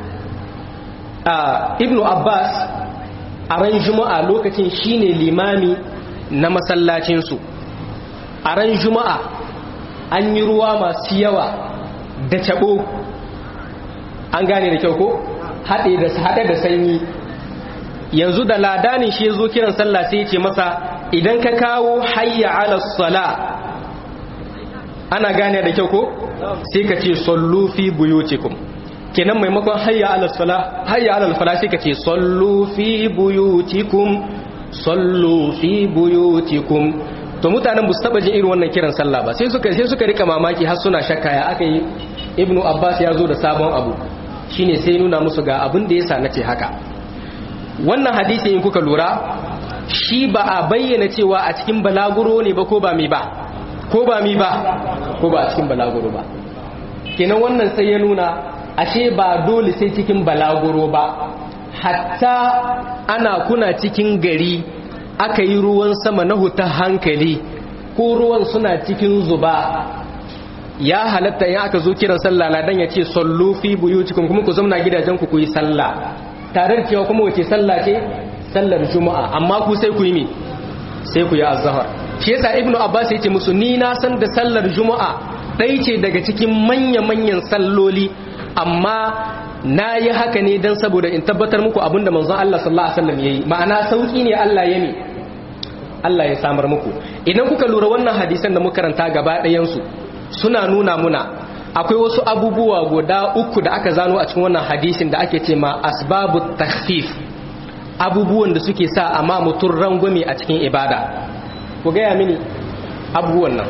[SPEAKER 1] a ibnu abbas a ran juma'a lokacin shine limami na masallacinsu a ran juma'a an yi ruwa masu yawa da tabo an gane da kyau ko haɗe da haɗe da sanyi yanzu da ladanin shi zo kiran sallah sai ya ce masa idan ka kawo hayya ala sala ana gane da kyau ko sai ka ce sallu fi buyutikum kenan maimakon hayya ala sala hayya ala fala sai ka ce sallu fi buyutikum sallu fi buyutikum to mutanen ba su taba jin irin wannan kiran sallah ba sai suka sai suka rika mamaki har suna shakka ya aka yi ibnu abbas ya zo da sabon abu shine sai nuna musu ga abin da yasa nace haka wannan hadisi in kuka lura shi ba a bayyana cewa a cikin balaguro ne ba ko ba mi ba ko ba mi ba ko ba a cikin balaguro ba kenan wannan sai ya nuna ashe ba dole sai cikin balaguro ba hatta ana kuna cikin gari aka yi ruwan sama na huta hankali ko ruwan suna cikin zuba ya halatta in aka zo kiran sallah ladan ya ce sallu fi buyutikum kuma ku zamna gidajen ku ku yi sallah tare da cewa kuma wace sallah ce sallar juma'a amma ku sai ku yi mi sai ku yi azhar shi yasa ibnu abbas ya ce musu ni na san da sallar juma'a ɗaya ce daga cikin manya-manyan salloli amma na yi haka ne don saboda in tabbatar muku abinda manzon Allah sallallahu alaihi wasallam yayi ma'ana sauki ne Allah ya mi Allah ya samar muku idan kuka lura wannan hadisan da muka karanta gaba ɗayan su suna nuna muna akwai wasu abubuwa guda uku da aka zano a cikin wannan hadisin da ake ce ma asbabu takhfif abubuwan da suke sa amma mutum rangwame a cikin ibada ku gaya mini abubuwan nan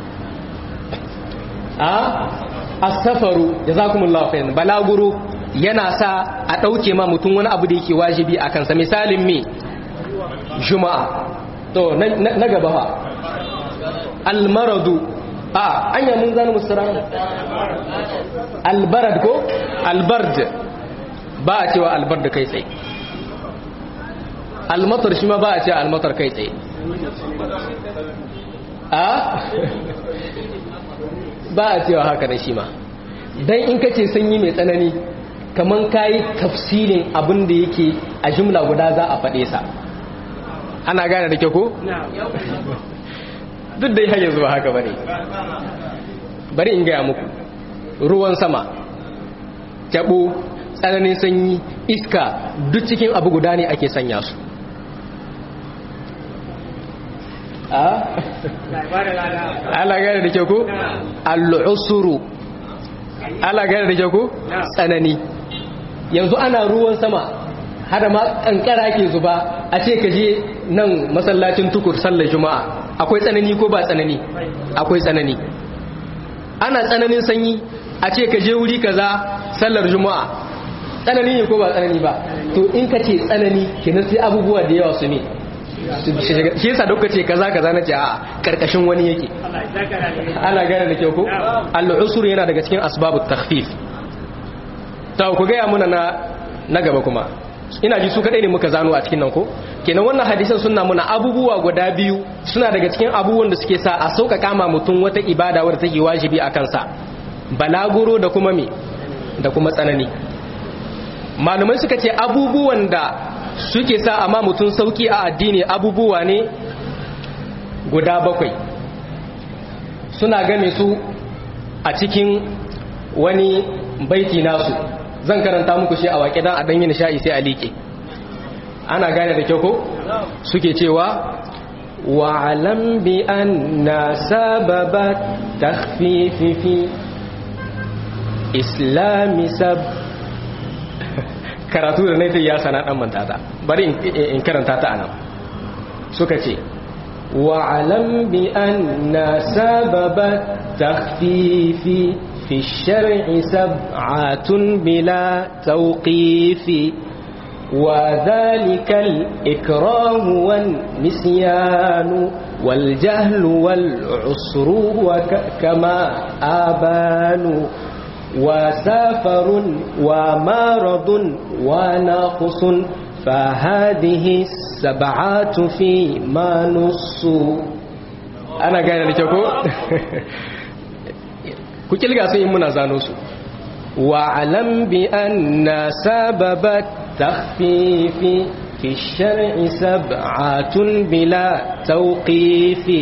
[SPEAKER 1] a asafaru jazakumullahu khairan balaguro yana sa a dauke ma mutum wani abu da yake wajibi a kansa misalin me juma'a to na gaba fa almaradu a anya mun zanu mustaran albarad ko albard ba a cewa albard kai tsaye almatar shi ma ba a cewa almatar kai tsaye a ba a cewa haka na shi ma don in ka ce sanyi mai tsanani kamar ka yi tafsirin abin da yake a jimla guda za a faɗe sa ana gane da ke ko? duk da hanyar zuwa haka bane bari in gaya muku ruwan sama taɓo tsananin sanyi iska duk cikin abu guda ne ake sanya su ala gane da ke ku al'usuru ala gane da ke ku tsanani yanzu ana ruwan sama hada ma kankara ke zuba a ce ka je nan masallacin tukur sallar juma'a akwai tsanani ko ba tsanani akwai tsanani ana tsananin sanyi a ce ka je wuri kaza sallar juma'a tsanani ne ko ba tsanani ba to in ka ce tsanani kenan sai abubuwa da yawa su ne shi yasa duka ce kaza kaza na ce a karkashin wani yake ana gane da kyau ko al-usur yana daga cikin asbabut takhfif ta ku ga muna na na gaba kuma ina ji su kadai ne muka zano a cikin nan ko kenan wannan hadisan suna muna abubuwa guda biyu suna daga cikin abubuwan da suke sa a sauƙaƙa ma mutum wata ibada wadda take wajibi a kansa balaguro da kuma me da kuma tsanani malumai suka ce abubuwan da suke sa amma mutum sauki a addini abubuwa ne guda bakwai suna game su a cikin wani baiti nasu zan karanta muku shi a waƙe don a ɗanyi nisha'i sai a liƙe ana gane da kyau ko suke cewa wa'alam bi anna sababa takhfifi fi islami sab karatu da naita ya sana dan manta ta bari in karanta ta anan suka ce wa'alam bi anna sababa takhfifi في الشرع سبعة بلا توقيف وذلك الإكرام والنسيان والجهل والعسر وكما آبان وسافر ومارض وناقص فهذه السبعات فيما نصوا أنا قاعد لكم ku kilga sun yi muna zano su wa'alam bi anna sababat takhfifi fi shar'i sab'atun bila tawqifi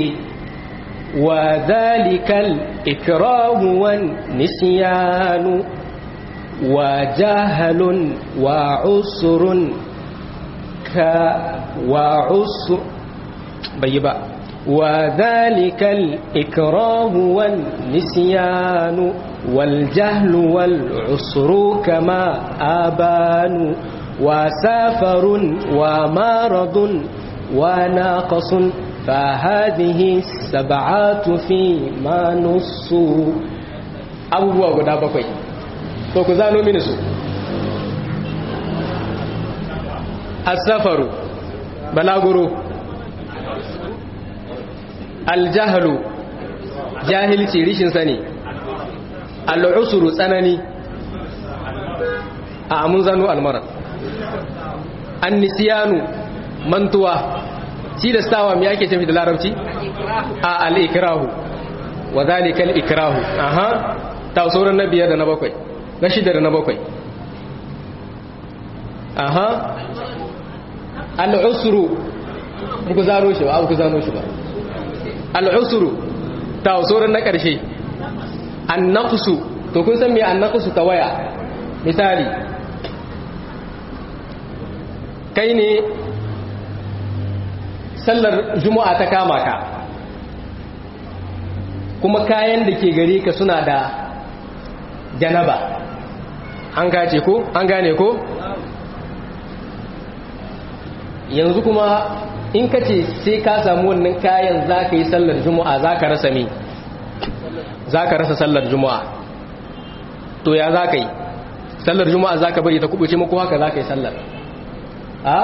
[SPEAKER 1] wa dhalika al-ikrahu wan nisyanu وجهل وعسر ك وعسر بيبا وذلك الإكراه والنسيان والجهل والعسر كما آبان وسافر ومارض وناقص فهذه السبعات فيما نصوا abubuwa guda bakwai to ku zano mini su asafaru balaguro aljahlu jahilci rishin sani al'usuru tsanani a amun zano almara annisiyanu mantuwa tilastawa me ake tafi da larabci a al'ikrahu wa zalika al'ikrahu aha ta sauran na biyar da na bakwai na shida da na bakwai aha al'usuru muku zaro shi ba abu ku zano shi ba al'usuru ta sauran na ƙarshe an naƙusu to kun san me an naƙusu ta waya misali kai ne sallar juma'a ta kama ka kuma kayan da ke gare ka suna da janaba an gace ko an gane ko yanzu kuma in ka ce sai ka samu wannan kayan za ka yi sallar juma'a za ka rasa me za ka rasa sallar juma'a to ya za ka yi sallar juma'a za ka bari ta kubuce mako haka za ka yi sallar a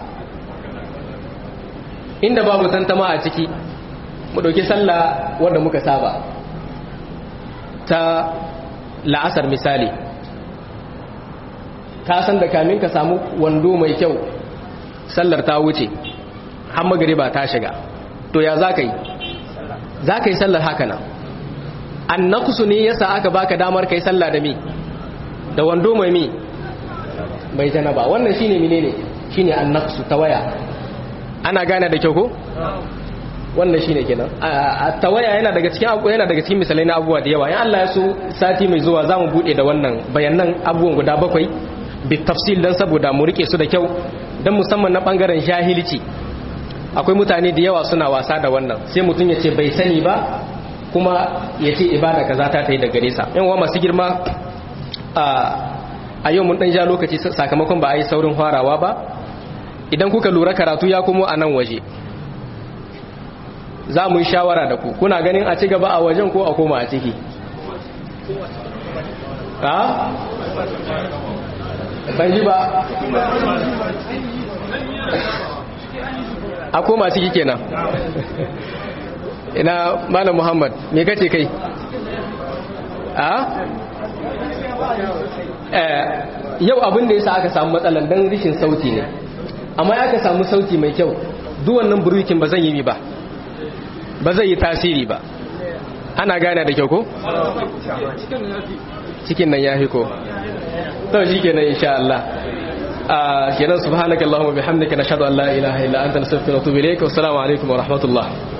[SPEAKER 1] inda babu tantama a ciki mu ɗauki sallah wanda muka saba ta la'asar misali ka san da kamin ka samu wando mai kyau sallar ta wuce har magariba ta shiga to ya za ka yi za ka yi sallar haka nan an nakusu ne yasa aka baka damar ka yi sallah da mi da wando mai mi mai janaba wannan shine menene shine an nakusu ta waya ana gane da kyau ko wannan shine kenan a tawaya yana daga cikin abu yana daga cikin misalai na abubuwa da yawa in Allah ya so sati mai zuwa zamu bude da wannan bayanan abubuwan guda bakwai bi tafsil dan saboda mu rike su da kyau dan musamman na bangaren jahilci akwai mutane da yawa suna wasa da wannan sai mutum ya ce bai sani ba kuma ya ce ibada kaza ta ta yi da gare sa yan uwa masu girma a yau mun dan ja lokaci sakamakon ba a yi saurin farawa ba idan kuka lura karatu ya kuma a nan waje za mu yi shawara da ku kuna ganin a ci gaba a wajen ko a koma a ciki ha? ban ji ba a koma ciki kenan ina malam muhammad me kace kai a? yau abin da ya sa aka samu matsalan don rishin sauti ne amma aka samu sauti mai kyau duwannan burukin ba zan yi mi ba ba zai yi tasiri ba ana gane da kyau ko? cikin nan ya fi ko to shi kenan insha Allah a kenan subhanakallahumma bihamdika nashhadu an la ilaha illa anta nastaghfiruka wa natubu ilayk wa assalamu alaikum wa rahmatullah